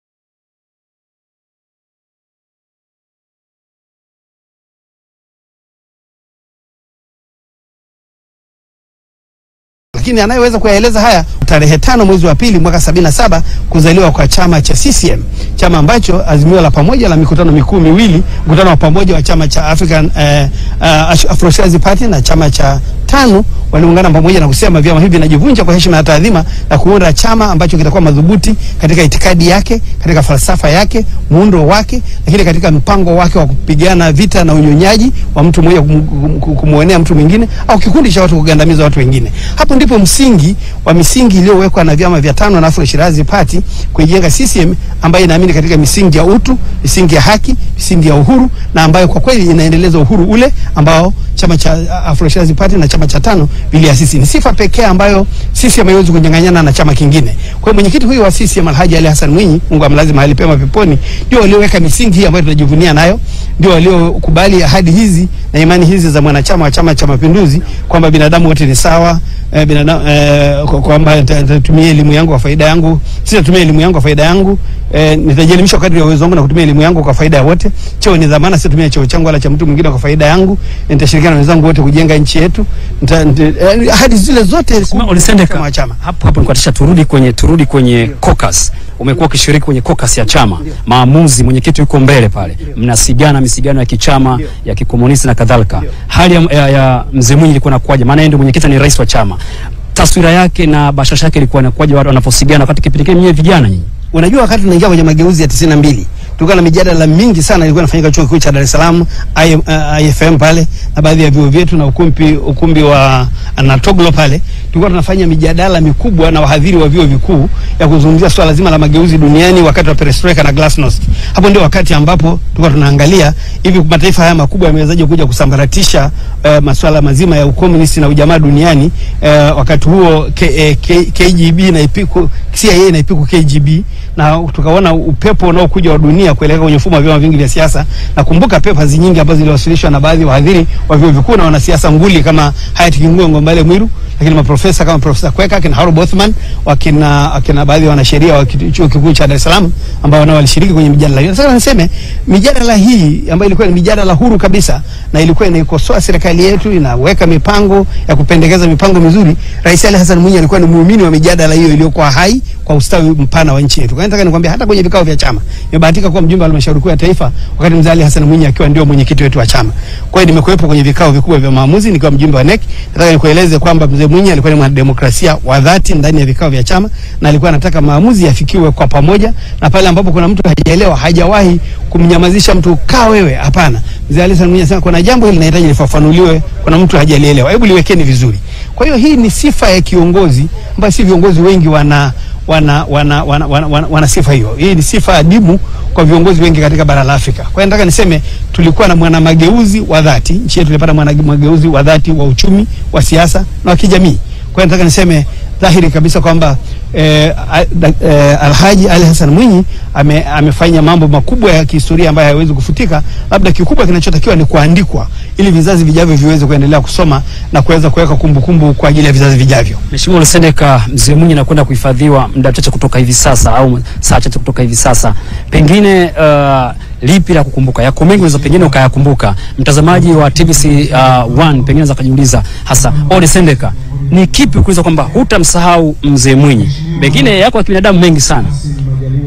lakini anayeweza kuyaeleza haya tarehe tano mwezi wa pili mwaka sabini na saba kuzaliwa kwa chama cha CCM, chama ambacho azimio la pamoja la mikutano mikuu miwili, mkutano wa pamoja wa chama cha African eh, uh, Afro Shirazi Party na chama cha tano waliungana pamoja na kusema vyama hivi vinajivunja kwa heshima na taadhima na kuunda chama ambacho kitakuwa madhubuti katika itikadi yake, katika falsafa yake, muundo wake, lakini katika mpango wake wa kupigana vita na unyonyaji wa mtu mmoja kum- kum- kumwonea mtu mwingine au kikundi cha watu kugandamiza watu wengine. Hapo ndipo msingi wa misingi iliyowekwa na vyama vya tano na Afro Shirazi Party kuijenga CCM ambayo inaamini katika misingi ya utu, misingi ya haki, misingi ya uhuru na ambayo kwa kweli inaendeleza uhuru ule ambao chama cha Afro Shirazi Party na chama cha tano viliasisi. Ni sifa pekee ambayo CCM haiwezi kunyang'anyana na chama kingine. Kwa hiyo mwenyekiti huyu wa CCM Alhaji Ali Hassan Mwinyi, Mungu amlaze mahali pema peponi, ndio walioweka misingi hii ambayo tunajivunia nayo, ndio waliokubali ahadi hizi na imani hizi za mwanachama wa Chama cha Mapinduzi kwamba binadamu wote ni sawa eh, binadamu eh, kwa- kwamba nita- nitatumia elimu yangu kwa faida yangu, sitatumia elimu yangu kwa faida yangu eh, nitajielimisha kadri ya uwezo wangu na kutumia elimu yangu kwa faida ya wote. Cheo ni dhamana, sitatumia cheo changu wala cha mtu mwingine kwa faida yangu. Nitashirikiana na wenzangu wote kujenga nchi yetu. Nita, nita, eh, ahadi zile zote Sema Olisendeka, kama chama hapo hapo nikuatisha, turudi kwenye turudi kwenye caucus. Umekuwa ukishiriki kwenye caucus ya chama, maamuzi, mwenyekiti yuko mbele pale, mnasigana misigano ya kichama ya kikomunisti na kadhalika. Hali ya, ya, ya mzee Mwinyi ilikuwa inakuwaje? Maana yeye ndio mwenyekiti, ni rais wa chama, taswira yake na bashasha yake ilikuwa inakuwaje watu wanaposigana wakati kipindi kile mwenyewe vijana nyinyi? Unajua, wakati tunaingia kwenye mageuzi ya tisini na mbili tulikuwa na mijadala mingi sana ilikuwa inafanyika chuo kikuu cha Dar es Salaam I- uh, IFM pale na baadhi ya vyuo vyetu na ukumbi, ukumbi wa Anatoglo pale, tulikuwa tunafanya mijadala mikubwa na wahadhiri wa vyuo vikuu ya kuzungumzia swala zima la mageuzi duniani wakati wa perestroika na glasnost. Hapo ndio wakati ambapo tulikuwa tunaangalia hivi mataifa haya makubwa yamewezaje kuja kusambaratisha uh, masuala mazima ya ukomunisti na ujamaa duniani. Uh, wakati huo K, eh, K, KGB na ipiku CIA na ipiku KGB na tukaona upepo unaokuja wa dunia kuelekea kwenye mfumo wa vyama vingi vya siasa. Nakumbuka papers nyingi ambazo ziliwasilishwa na baadhi ya wahadhiri wa vyuo vikuu na wanasiasa nguli kama Hayati Kingunge Ngombale Mwiru, lakini maprofesa kama Profesa Kweka, kina Harold Bothman, wakina wakina baadhi ya wanasheria wa kiti- chuo kikuu cha Dar es Salaam ambao nao walishiriki kwenye mijadala hiyo. Sasa niseme mijadala hii ambayo ilikuwa ni mijadala huru kabisa na ilikuwa inaikosoa serikali yetu, inaweka mipango ya kupendekeza mipango mizuri. Rais Ali Hassan Mwinyi alikuwa ni muumini wa mijadala hiyo iliyokuwa hai kwa ustawi mpana wa nchi yetu. Kwa hiyo nataka nikwambia hata kwenye vikao vya chama nimebahatika kuwa mjumbe wa halmashauri kuu ya taifa wakati mzee Ali Hassan Mwinyi akiwa ndio mwenyekiti wetu wa chama. Kwa hiyo nimekuwepo kwenye vikao vikubwa vya maamuzi nikiwa mjumbe wa NEC. Nataka nikueleze kwamba mzee Mwinyi alikuwa ni mwanademokrasia wa dhati ndani ya vikao vya chama na alikuwa anataka maamuzi yafikiwe kwa pamoja, na pale ambapo kuna mtu hajaelewa, hajawahi kumnyamazisha mtu, kaa wewe. Hapana, mzee Ali Hassan Mwinyi anasema kuna jambo hili linahitaji lifafanuliwe, kuna mtu hajalielewa, hebu liwekeni vizuri. Kwa hiyo hii ni sifa ya kiongozi ambayo si viongozi wengi wana wana, wana, wana, wana, wana, wana sifa hiyo. Hii ni sifa adimu kwa viongozi wengi katika bara la Afrika. Kwa hiyo nataka niseme tulikuwa na mwana mageuzi wa dhati, nchi yetu ilipata mwana mageuzi wa dhati wa uchumi, wa siasa na wa kijamii. Kwa hiyo nataka niseme dhahiri kabisa kwamba eh, a- da- eh, Alhaji Ali Hassan Mwinyi ame, amefanya mambo makubwa ya kihistoria ambayo hayawezi kufutika. Labda kikubwa kinachotakiwa ni kuandikwa ili vizazi vijavyo viweze kuendelea kusoma na kuweza kuweka kumbukumbu kwa ajili ya vizazi vijavyo. Mheshimiwa Lusendeka, mzee Mwinyi anakwenda kuhifadhiwa muda mchache kutoka hivi sasa au saa chache kutoka hivi sasa, pengine uh, lipi la kukumbuka? Yako mengi unaweza pengine ukayakumbuka. Mtazamaji wa TBC uh, one pengine anaweza kujiuliza hasa Ole Sendeka, ni kipi kuuliza kwamba hutamsahau mzee Mwinyi? Pengine yako ya kibinadamu mengi sana.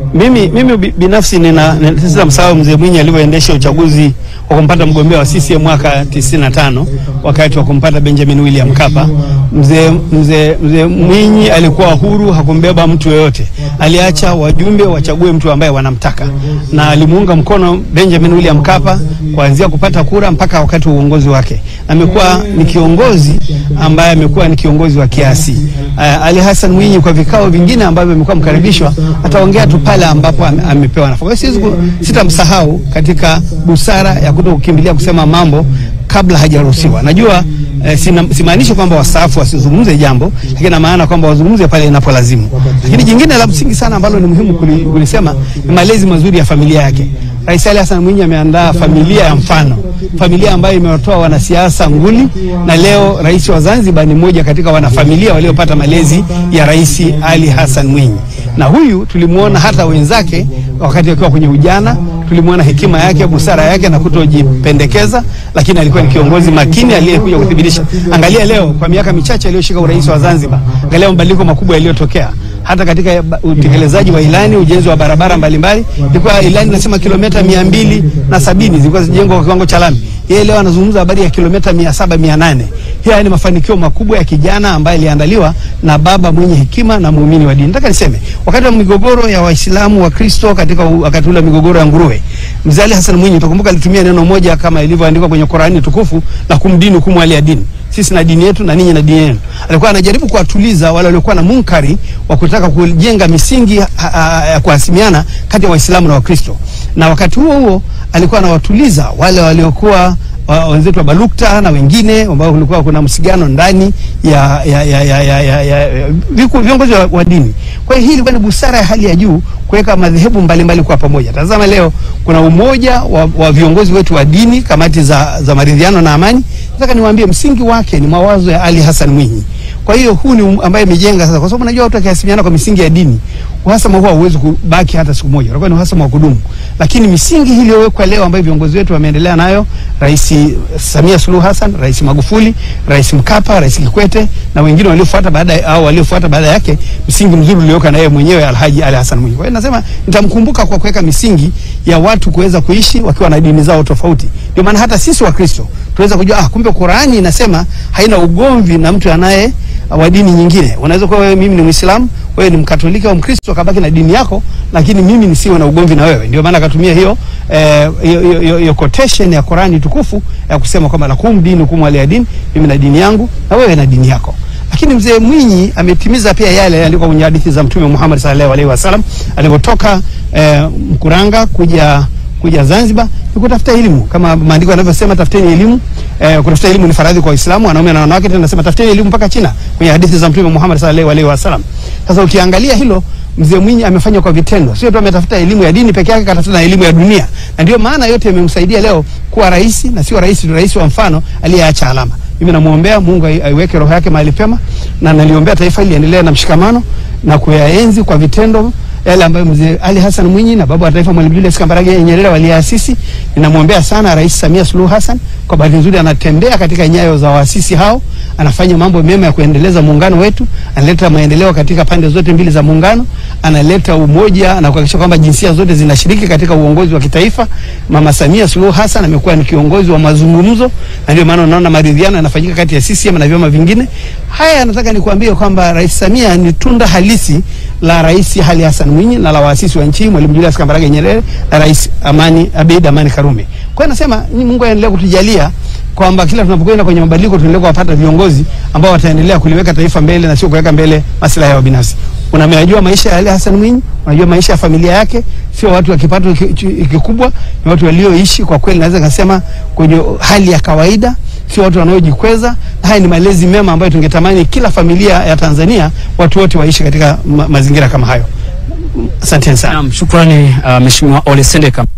Mimi, mimi bi- binafsi nina nina- sitamsahau mzee Mwinyi alivyoendesha uchaguzi wa kumpata mgombea wa CCM mwaka 95 wakati wa kumpata Benjamin William Mkapa. Mzee mzee mzee Mwinyi alikuwa huru, hakumbeba mtu yoyote, aliacha wajumbe wachague mtu ambaye wanamtaka, na alimuunga mkono Benjamin William Mkapa kuanzia kupata kura mpaka wakati wa uongozi wake. Amekuwa ni kiongozi ambaye amekuwa ni kiongozi wa kiasi. Uh, Ali Hassan Mwinyi kwa vikao vingine ambavyo amekuwa mkaribishwa, ataongea tu pale ambapo ame- amepewa nafasi. Kwa hiyo siwezi ku- sitamsahau katika busara ya kuto kukimbilia kusema mambo kabla hajaruhusiwa. Najua eh, sina- simaanishi kwamba wastaafu wasizungumze jambo, lakini na maana kwamba wazungumze pale inapolazimu. Lakini jingine la msingi sana ambalo ni muhimu kuli- kulisema ni malezi mazuri ya familia yake. Rais Ali Hassan Mwinyi ameandaa familia ya mfano, familia ambayo imewatoa wanasiasa nguli, na leo rais wa Zanzibar ni mmoja katika wanafamilia waliopata malezi ya Rais Ali Hassan Mwinyi, na huyu tulimuona hata wenzake wakati akiwa kwenye ujana, tulimuona hekima yake, busara yake na kutojipendekeza, lakini alikuwa ni kiongozi makini aliyekuja kuthibitisha. Angalia leo, kwa miaka michache aliyoshika urais wa Zanzibar, angalia mabadiliko makubwa yaliyotokea hata katika ba- utekelezaji wa ilani, ujenzi wa barabara mbalimbali. Ilikuwa ilani inasema kilomita mia mbili na sabini zilikuwa zijengwa kwa kiwango cha lami. Yeye leo anazungumza habari ya kilomita mia saba mia nane. Haya ni mafanikio makubwa ya kijana ambaye aliandaliwa na baba mwenye hekima na muumini wa dini. Nataka niseme wakati wa migogoro ya Waislamu wa Kristo katika u- wakati ule wa migogoro ya nguruwe, Mzee Ali Hassan Mwinyi utakumbuka alitumia neno moja kama ilivyoandikwa kwenye Qurani tukufu la kumdini kumwali ya dini sisi na dini yetu na ninyi na dini yenu. Alikuwa anajaribu kuwatuliza wale waliokuwa na munkari wa kutaka kujenga misingi ha- ha- ya kuhasimiana kati ya Waislamu na Wakristo, na wakati huo huo alikuwa anawatuliza wale waliokuwa wa- wenzetu wa Balukta na wengine ambao kulikuwa kuna msigano ndani ya, ya, ya, ya, ya, ya, ya, ya viku- viongozi wa, wa dini. Kwa hiyo hii ilikuwa ni busara ya hali ya juu kuweka madhehebu mbalimbali kwa pamoja. Tazama leo kuna umoja wa, wa viongozi wetu wa dini, kamati za, za maridhiano na amani. Nataka niwaambie msingi wake ni mawazo ya Ali Hassan Mwinyi. Kwa hiyo huu ni um- ambaye imejenga sasa, kwa sababu najua watu wakihasimiana kwa misingi ya dini, uhasama huo hauwezi kubaki hata siku moja, utakuwa ni uhasama wa kudumu. Lakini misingi hii iliyowekwa leo ambayo viongozi wetu wameendelea nayo, Rais Samia Suluhu Hassan, Rais Magufuli, Rais Mkapa, Rais Kikwete na wengine waliofuata baada ya- au waliofuata baada yake, msingi mzuri ulioweka na yeye mwenyewe Alhaji Ali Hassan Mwinyi. Kwa hiyo nasema nitamkumbuka kwa kuweka misingi ya watu kuweza kuishi wakiwa na dini zao tofauti. Ndio maana hata sisi Wakristo tunaweza kujua ah, kumbe Qurani inasema haina ugomvi na mtu anaye wa dini nyingine. Unaweza kuwa wewe, mimi ni Muislamu, wewe ni Mkatoliki au Mkristo, akabaki na dini yako, lakini mimi nisiwe na ugomvi na wewe. Ndio maana akatumia hiyo eh, hiyo hiyo- hiyo- hiyo quotation ya Qurani tukufu ya kusema kwamba lakum dinukum waliya din, mimi na dini yangu na wewe na dini yako. Lakini mzee Mwinyi ametimiza pia yale yaliyoandikwa kwenye hadithi za Mtume Muhammad sallallahu alaihi wasallam alivyotoka eh, Mkuranga kuja kuja Zanzibar ni kutafuta elimu kama maandiko yanavyosema, tafuteni elimu. Eh, kutafuta elimu ni faradhi kwa Waislamu, wanaume na wanawake. Tena nasema tafuteni elimu mpaka China, kwenye hadithi za Mtume Muhammad sallallahu alaihi wasallam. Sasa ukiangalia hilo, mzee Mwinyi amefanya kwa vitendo, sio tu ametafuta elimu ya dini peke yake, katafuta na elimu ya dunia, na ndio maana yote yamemsaidia leo kuwa rais, na sio rais tu, rais wa mfano aliyeacha alama. Mimi namwombea Mungu ai- aiweke roho yake mahali pema, na naliombea taifa hili liendelee na mshikamano na kuyaenzi kwa vitendo yale ambayo mzee Ali Hassan Mwinyi na baba wa taifa Mwalimu Julius Kambarage Nyerere waliasisi. Ninamwombea sana Rais Samia Suluhu Hassan, kwa bahati nzuri anatembea katika nyayo za waasisi hao, anafanya mambo mema ya kuendeleza muungano wetu, analeta maendeleo katika pande zote mbili za muungano, analeta umoja na kuhakikisha kwamba jinsia zote zinashiriki katika uongozi wa kitaifa. Mama Samia Suluhu Hassan amekuwa ni kiongozi wa mazungumzo, na ndio maana unaona maridhiano yanafanyika kati ya CCM na vyama vingine. Haya nataka nikuambie kwamba Rais Samia ni tunda halisi la Rais Ali Hassan Mwinyi na la waasisi wa nchi hii Mwalimu Julius Kambarage Nyerere na Rais Amani Abeid Amani Karume. Kwa hiyo nasema ni Mungu aendelee kutujalia kwamba kila tunapokwenda kwenye mabadiliko tuendelee kuwapata viongozi ambao wataendelea kuliweka taifa mbele na sio kuweka mbele maslahi yao binafsi. Unamejua maisha ya Ali Hassan Mwinyi, unajua maisha ya familia yake, sio watu wa kipato ki- ki- kikubwa, ni watu walioishi kwa kweli, naweza kusema kwenye hali ya kawaida, sio watu wanaojikweza. Haya ni malezi mema ambayo tungetamani kila familia ya Tanzania watu wote waishi katika ma mazingira kama hayo. Asanteni sana. Naam, shukrani uh, Mheshimiwa Ole Sendeka.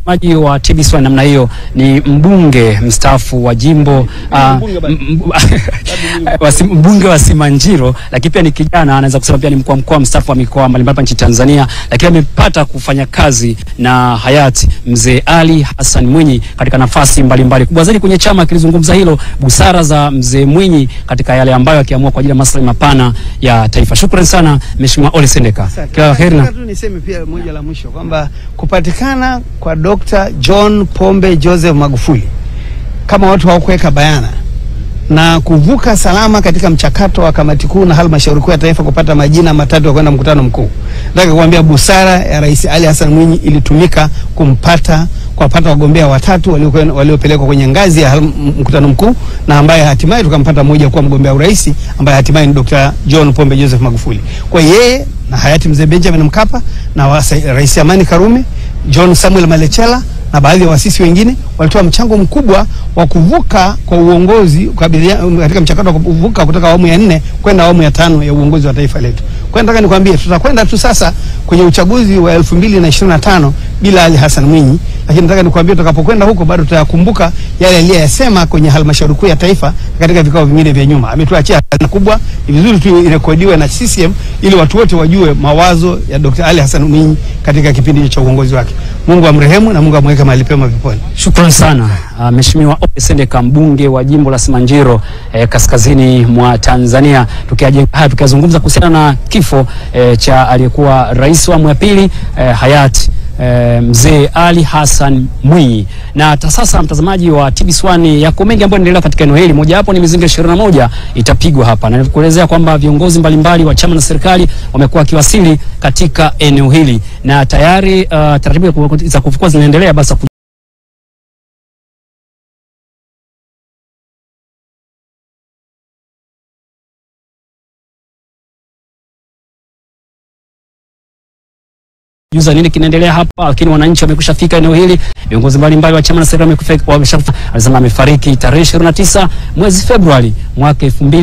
mtazamaji wa TBC namna hiyo ni mbunge mstaafu wa jimbo ah, m- m- wa Sim- mbunge wa Simanjiro, lakini pia ni kijana, anaweza kusema pia ni mkuu wa mkoa mstaafu wa mikoa mbalimbali hapa nchini Tanzania, lakini amepata kufanya kazi na hayati mzee Ali Hassan Mwinyi katika nafasi mbalimbali. Kubwa zaidi kwenye chama kilizungumza hilo, busara za mzee Mwinyi katika yale ambayo akiamua kwa ajili ya maslahi mapana ya taifa. Shukrani sana Mheshimiwa Ole Sendeka, kila la heri na Nataka tu niseme pia moja la mwisho kwamba kupatikana kwa Dr. John Pombe Joseph Magufuli kama watu hawakuweka bayana na kuvuka salama katika mchakato wa kamati kuu na halmashauri kuu ya taifa kupata majina matatu ya kwenda mkutano mkuu. Nataka kuambia busara ya Rais Ali Hassan Mwinyi ilitumika kumpata kuwapata wagombea watatu waliokuwa- waliopelekwa kwenye ngazi ya hal- mkutano mkuu na ambaye hatimaye tukampata mmoja kuwa mgombea urais ambaye hatimaye ni Dr. John Pombe Joseph Magufuli. Kwa yeye na hayati mzee Benjamin Mkapa na wasa- Rais Amani Karume, John Samuel Malechela na baadhi ya waasisi wengine walitoa mchango mkubwa wa kuvuka kwa uongozi kukabilia- katika mchakato wa kuvuka kutoka awamu ya nne kwenda awamu ya tano ya uongozi wa taifa letu. Kwa hiyo nataka nikwambie tutakwenda tu sasa kwenye uchaguzi wa elfu mbili na ishirini na tano bila Ali Hassan Mwinyi, lakini nataka nikwambie tutakapokwenda huko bado tutayakumbuka yale aliyoyasema kwenye halmashauri kuu ya taifa na katika vikao vingine vya nyuma. Ametuachia hazina kubwa, ni vizuri tu irekodiwe na CCM ili watu wote wajue mawazo ya Dr. Ali Hassan Mwinyi katika kipindi cha uongozi wake. Mungu amrehemu na Mungu amweke mahali pema peponi. Shukrani sana uh, Mheshimiwa Ole Sendeka mbunge wa jimbo la Simanjiro eh, kaskazini mwa Tanzania, tukiaje- haya tukiyazungumza kuhusiana na kifo eh, cha aliyekuwa rais wa awamu ya pili eh, hayati eh, mzee Ali Hassan Mwinyi. Na hata sasa mtazamaji wa TBC1 yako mengi ambayo yanaendelea katika eneo hili. Moja wapo ni mizinga 21 itapigwa hapa, na nilikuelezea kwamba viongozi mbalimbali wa chama na serikali wamekuwa wakiwasili katika eneo hili na tayari uh, taratibu za kufukua zinaendelea basi juza nini kinaendelea hapa, lakini wananchi wamekwisha fika eneo hili. Viongozi mbalimbali wa chama na serikali wamekufika- wameshakufa. Alisema amefariki tarehe 29 mwezi Februari mwaka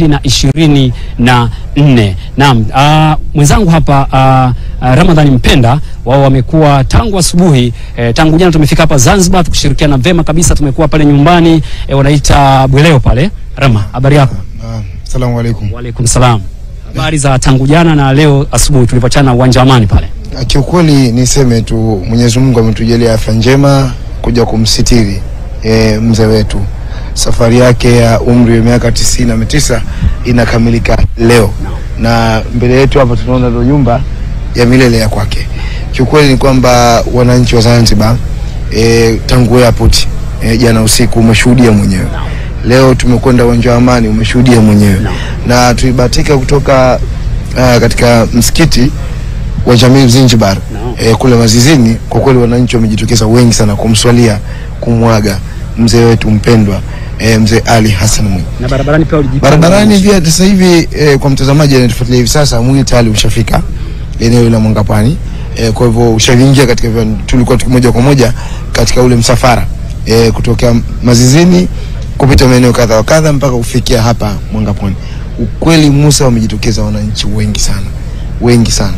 2024. Naam, ah, mwenzangu hapa ah, ah, Ramadhani Mpenda, wao wamekuwa tangu asubuhi eh, tangu jana tumefika hapa Zanzibar tukishirikiana vema kabisa, tumekuwa pale nyumbani eh, wanaita Bweleo pale. Rama, habari yako? Asalamu alaikum. Waalaikum salam. Habari za tangu jana na leo asubuhi tulipochana uwanja wa Amani pale. Kiukweli niseme tu Mwenyezi Mungu ametujalia afya njema kuja kumsitiri e, mzee wetu. Safari yake ya umri wa miaka tisini na tisa inakamilika leo, na mbele yetu hapa tunaona ndo nyumba ya milele ya kwake. Kiukweli ni kwamba wananchi wa Zanzibar e, tangu airport e, jana usiku umeshuhudia mwenyewe, leo tumekwenda uwanja wa Amani umeshuhudia mwenyewe, na tulibahatika kutoka uh, katika msikiti wa Jamii Zanzibar eh, kule Mazizini. Kwa kweli wananchi wamejitokeza wengi sana kumswalia kumwaga mzee wetu mpendwa eh, mzee Ali Hassan Mwinyi. Na barabarani pia ulijipanga. Barabarani pia sasa hivi eh, kwa mtazamaji anayetufuatilia hivi sasa, mwili tayari ushafika eneo la Mwangapani eh, kwa hivyo ushaingia katika viwanja. tulikuwa tuki moja kwa moja katika ule msafara eh, kutokea Mazizini kupita maeneo kadha wa kadha mpaka kufikia hapa Mwangapani. Ukweli Musa, wamejitokeza wananchi wengi sana, wengi sana,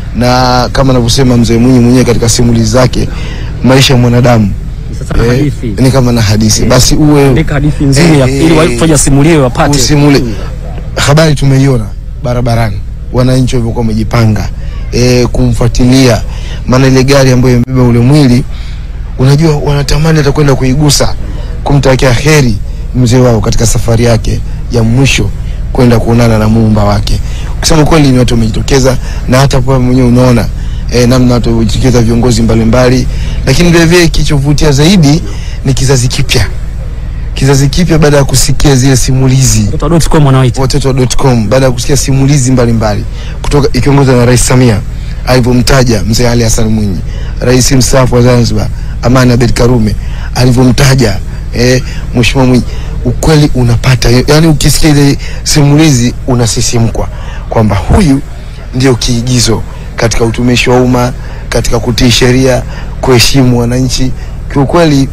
na kama anavyosema mzee Mwinyi mwenyewe katika simulizi zake, maisha ya mwanadamu Sasa na hadithi. ni kama na hadithi, basi uwe Andika hadithi nzuri ya ili watu wajasimulie wapate. usimule habari tumeiona barabarani, wananchi walivyokuwa wamejipanga e, kumfuatilia, maana ile gari ambayo imebeba ule mwili, unajua wanatamani hata kwenda kuigusa, kumtakia heri mzee wao katika safari yake ya mwisho kwenda kuonana na muumba wake. Kusema kweli, ni watu wamejitokeza, na hata kwa mwenyewe unaona e, namna watu wamejitokeza, viongozi mbalimbali, lakini vile vile kichovutia zaidi ni kizazi kipya kizazi kipya baada ya kusikia zile simulizi Watoto.com wanaoita. watoto.com baada ya kusikia simulizi mbalimbali kutoka ikiongozwa na Rais Samia alivyomtaja mzee Ali Hassan Mwinyi, rais mstaafu wa Zanzibar Amani Abeid Karume alivyomtaja eh, Mheshimiwa Mwinyi, ukweli unapata yani, ukisikia ile simulizi unasisimkwa kwamba huyu ndio kiigizo katika utumishi wa umma, katika kutii sheria, kuheshimu wananchi. Kiukweli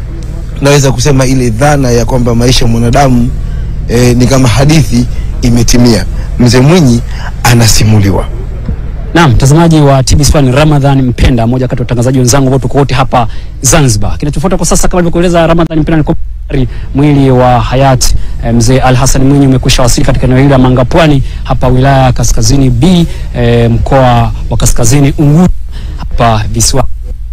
naweza kusema ile dhana ya kwamba maisha ya mwanadamu eh, ni kama hadithi imetimia. Mzee Mwinyi anasimuliwa Naam, mtazamaji wa TBC1 Ramadhan Mpenda, mmoja kati ya watangazaji wenzangu ambao tuko wote hapa Zanzibar. Kinachofuata kwa sasa kama alivyokueleza Ramadhan Mpenda ni kwamba mwili wa hayati eh, mzee Al Hassan Mwinyi umekwisha wasili katika eneo hili la Mangapwani hapa wilaya ya Kaskazini B eh, mkoa wa Kaskazini Unguja hapa visiwa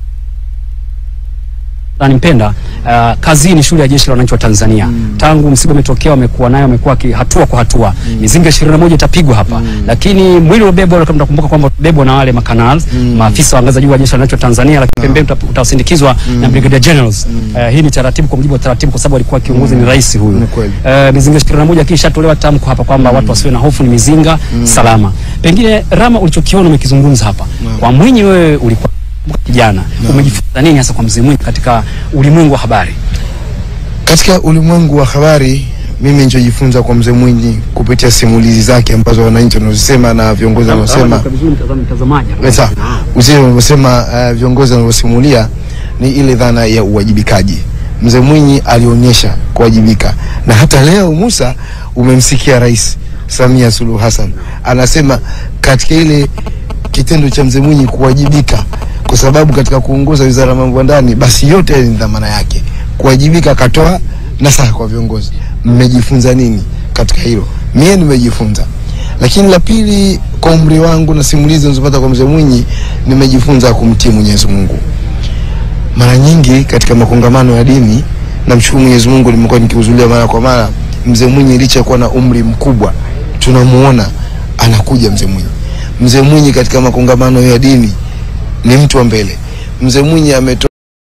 Ramadhan Mpenda uh, kazi hii ni shule ya jeshi la wananchi wa Tanzania. Tangu msiba umetokea wamekuwa nayo wamekuwa ki- hatua kwa hatua. Mizinga 21 itapigwa hapa. Lakini mwili ubebwa kama mnakumbuka kwamba ubebwa na wale makanals, maafisa wa ngazi za juu wa jeshi la wananchi wa Tanzania lakini pembeni uta- utasindikizwa na brigadier generals. Uh, hii ni taratibu kwa mujibu wa taratibu kwa sababu alikuwa kiongozi ni rais huyu. Ni kweli. Uh, mizinga 21 kisha tolewa tamko hapa kwamba watu wasiwe na hofu, ni mizinga salama. Pengine Rama, ulichokiona umekizungumza hapa. Kwa Mwinyi wewe ulikuwa kijana, umejifunza nini hasa kwa mzee Mwinyi katika ulimwengu wa habari? Katika ulimwengu wa habari, mimi nilichojifunza kwa mzee Mwinyi kupitia simulizi zake ambazo wananchi wanazosema na viongozi wanaosema Sasa uzee unavyosema uh, viongozi wanavyosimulia ni ile dhana ya uwajibikaji. Mzee Mwinyi alionyesha kuwajibika, na hata leo Musa, umemsikia Rais Samia Suluhu Hassan anasema katika ile kitendo cha mzee Mwinyi kuwajibika, kwa sababu katika kuongoza wizara ya mambo ya ndani, basi yote ni dhamana yake kuwajibika. Akatoa nasaha kwa viongozi, mmejifunza nini katika hilo? Mie nimejifunza lakini la pili, kwa umri wangu na simulizi nilizopata kwa mzee Mwinyi, nimejifunza kumtii Mwenyezi Mungu. Mara nyingi katika makongamano ya dini, namshukuru Mwenyezi Mungu, nimekuwa nikihudhuria mara kwa mara. Mzee Mwinyi licha ya kuwa na umri mkubwa, tunamuona anakuja mzee Mwinyi. Mzee Mwinyi katika makongamano ya dini ni mtu wa mbele. Mzee Mwinyi ametoa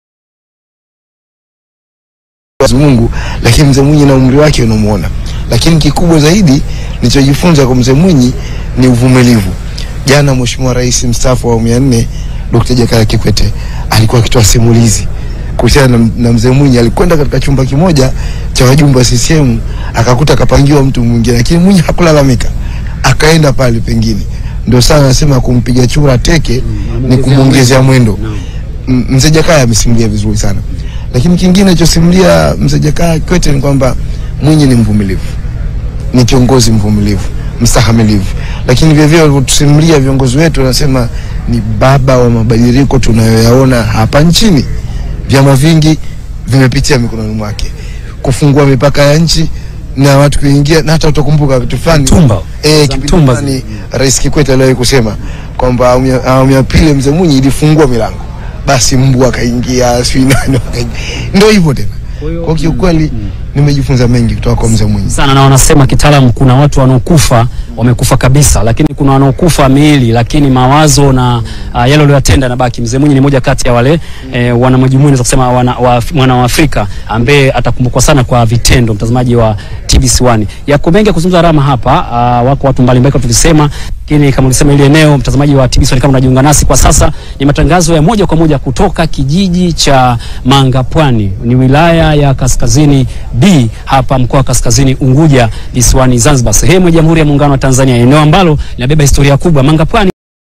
Mwenyezi Mungu, lakini mzee Mwinyi na umri wake unamuona. Lakini kikubwa zaidi nilichojifunza kwa mzee Mwinyi ni uvumilivu. Jana Mheshimiwa Rais mstaafu wa awamu ya nne Dr. Jakaya Kikwete alikuwa akitoa simulizi kuhusiana na, na mzee Mwinyi. Alikwenda katika chumba kimoja cha wajumbe wa CCM akakuta akapangiwa mtu mwingine, lakini Mwinyi hakulalamika, akaenda pale pengine. Ndio sana nasema kumpiga chura teke ni kumwongezea mwendo. M- Mzee Jakaya amesimulia vizuri sana, lakini kingine alichosimulia mzee Jakaya Kikwete ni kwamba Mwinyi ni mvumilivu ni kiongozi mvumilivu mstahamilivu, lakini vile vile walivyotusimulia viongozi wetu, wanasema ni baba wa mabadiliko tunayoyaona hapa nchini. Vyama vingi vimepitia mikononi mwake, kufungua mipaka ya nchi na watu kuingia, na hata utakumbuka kitu fulani Mtumba. eh, Za kipindi mtumba fulani Rais Kikwete aliwahi kusema kwamba awamu ya- awamu ya pili mzee Mwinyi ilifungua milango, basi mbu akaingia, sijui nani wakaingia, ndio hivyo tena. Kwa kiukweli nimejifunza mengi kutoka kwa mzee Mwinyi. sana na wanasema kitaalamu, kuna watu wanaokufa wamekufa kabisa, lakini kuna wanaokufa miili, lakini mawazo na uh, yale waliyotenda na baki. Mzee Mwinyi ni moja kati ya wale eh, wana majumuiya naweza kusema wana wa, mwana wa Afrika ambaye atakumbukwa sana kwa vitendo. Mtazamaji wa TBC1, yako mengi ya kuzungumza Rama hapa. Uh, wako watu mbalimbali kama tulisema, lakini kama ulisema ile eneo, mtazamaji wa TBC1, kama unajiunga nasi kwa sasa, ni matangazo ya moja kwa moja kutoka kijiji cha Mangapwani, ni wilaya ya Kaskazini B hapa mkoa wa Kaskazini Unguja visiwani Zanzibar, sehemu ya Jamhuri ya Muungano wa Tanzania, eneo ambalo linabeba historia kubwa. Mangapwani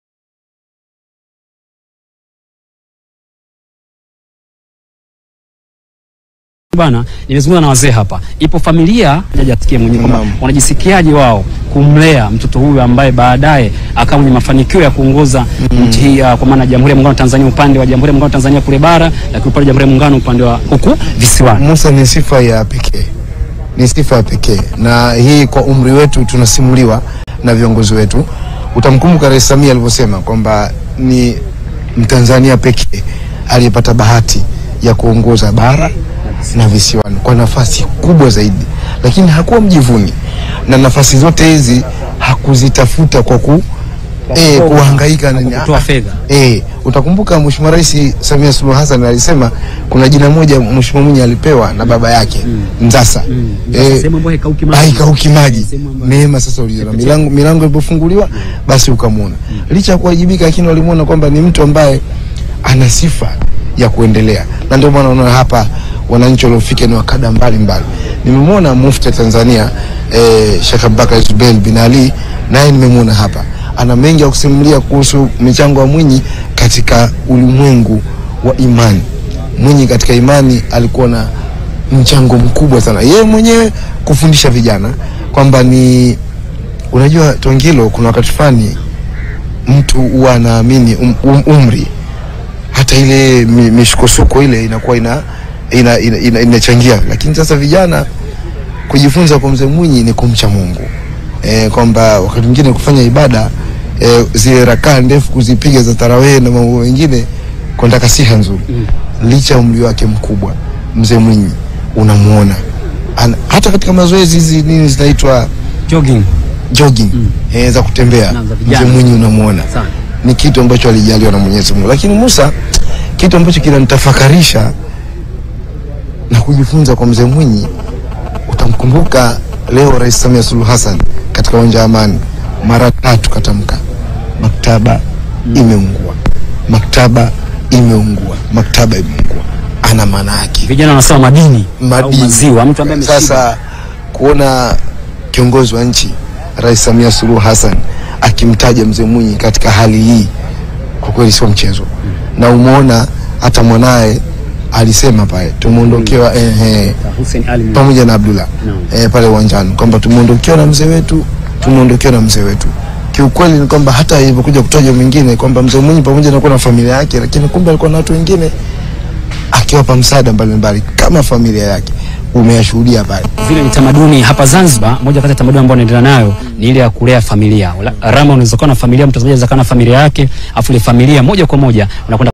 bana, nimezungumza na wazee hapa. Ipo familia hajasikia mwenyewe kwamba Naam. wanajisikiaje wao kumlea mtoto huyu ambaye baadaye akawa mwenye mafanikio ya kuongoza nchi hii ya- kwa maana ya Jamhuri ya Muungano wa Tanzania upande wa Jamhuri ya Muungano wa Tanzania kule bara, lakini upande wa Jamhuri ya Muungano upande wa huku visiwani. Musa ni sifa ya pekee, ni sifa ya pekee, na hii kwa umri wetu tunasimuliwa na viongozi wetu. Utamkumbuka Rais Samia alivyosema kwamba ni Mtanzania pekee aliyepata bahati ya kuongoza bara na visiwani kwa nafasi kubwa zaidi, lakini hakuwa mjivuni, na nafasi zote hizi hakuzitafuta kwa ku eh, kuhangaika na kutoa fedha. Eh, utakumbuka Mheshimiwa Rais Samia Suluhu Hassan alisema kuna jina moja Mheshimiwa Mwinyi alipewa na baba yake Mzasa. Mzasa, Eh, sehemu ambayo haikauki maji. haikauki maji. Sehemu ambayo- Neema sasa uliona milango milango ilipofunguliwa basi ukamwona. Licha ya kuwajibika lakini walimwona kwamba ni mtu ambaye ana sifa ya kuendelea. Na ndio maana unaona hapa wananchi waliofika ni wakada mbalimbali. Nimemwona Mufti wa Tanzania eh, Sheikh Abubakar Zubeir bin Ali naye nimemwona hapa. Ana mengi ya kusimulia kuhusu michango ya Mwinyi katika ulimwengu wa imani. Mwinyi katika imani alikuwa na mchango mkubwa sana, yeye mwenyewe kufundisha vijana kwamba ni unajua Tongilo, kuna wakati fulani mtu huwa anaamini um, um, umri hata ile mi- misukosuko ile inakuwa ina inachangia ina, ina, inachangia. lakini sasa vijana kujifunza kwa mzee Mwinyi ni kumcha Mungu e, kwamba wakati mwingine kufanya ibada e, zile rakaa ndefu kuzipiga za tarawehe na mambo mengine kwenda siha nzuri mm. licha ya umri wake mkubwa mzee Mwinyi unamuona Ana, hata katika mazoezi hizi nini zinaitwa jogging jogging mm. e, za kutembea Na za mzee vijana. Mwinyi unamuona Sana. ni kitu ambacho alijaliwa na Mwenyezi Mungu. Lakini Musa, kitu ambacho kinanitafakarisha na kujifunza kwa mzee Mwinyi, utamkumbuka leo Rais Samia Suluhu Hassan katika uwanja wa Amani mara tatu katamka maktaba imeungua, maktaba imeungua, maktaba imeungua. Ana maana yake vijana wanasema madini, au madini. maziwa mtu ambaye ameshiba. Sasa kuona kiongozi wa nchi Rais Samia Suluhu Hassan akimtaja mzee Mwinyi katika hali hii, kwa kweli sio mchezo, na umeona hata mwanaye alisema pale tumeondokewa eh, eh, Hussein Ali Mwinyi. pamoja na Abdullah Naam. eh, pale uwanjani kwamba tumeondokewa na mzee wetu, tumeondokewa na mzee wetu. Kiukweli ni kwamba hata ilivyokuja kutajwa mwingine kwamba mzee Mwinyi pamoja na kuwa na familia yake, lakini kumbe alikuwa na watu wengine akiwapa msaada mbalimbali kama familia yake, umeyashuhudia pale. vile ni tamaduni hapa Zanzibar. Moja kati ya tamaduni ambayo naendelea nayo ni ile ya kulea familia. Ula- Rama unaweza kuwa na familia, mtazamaji anaweza kuwa na familia yake, afu ile familia moja kwa moja unakwenda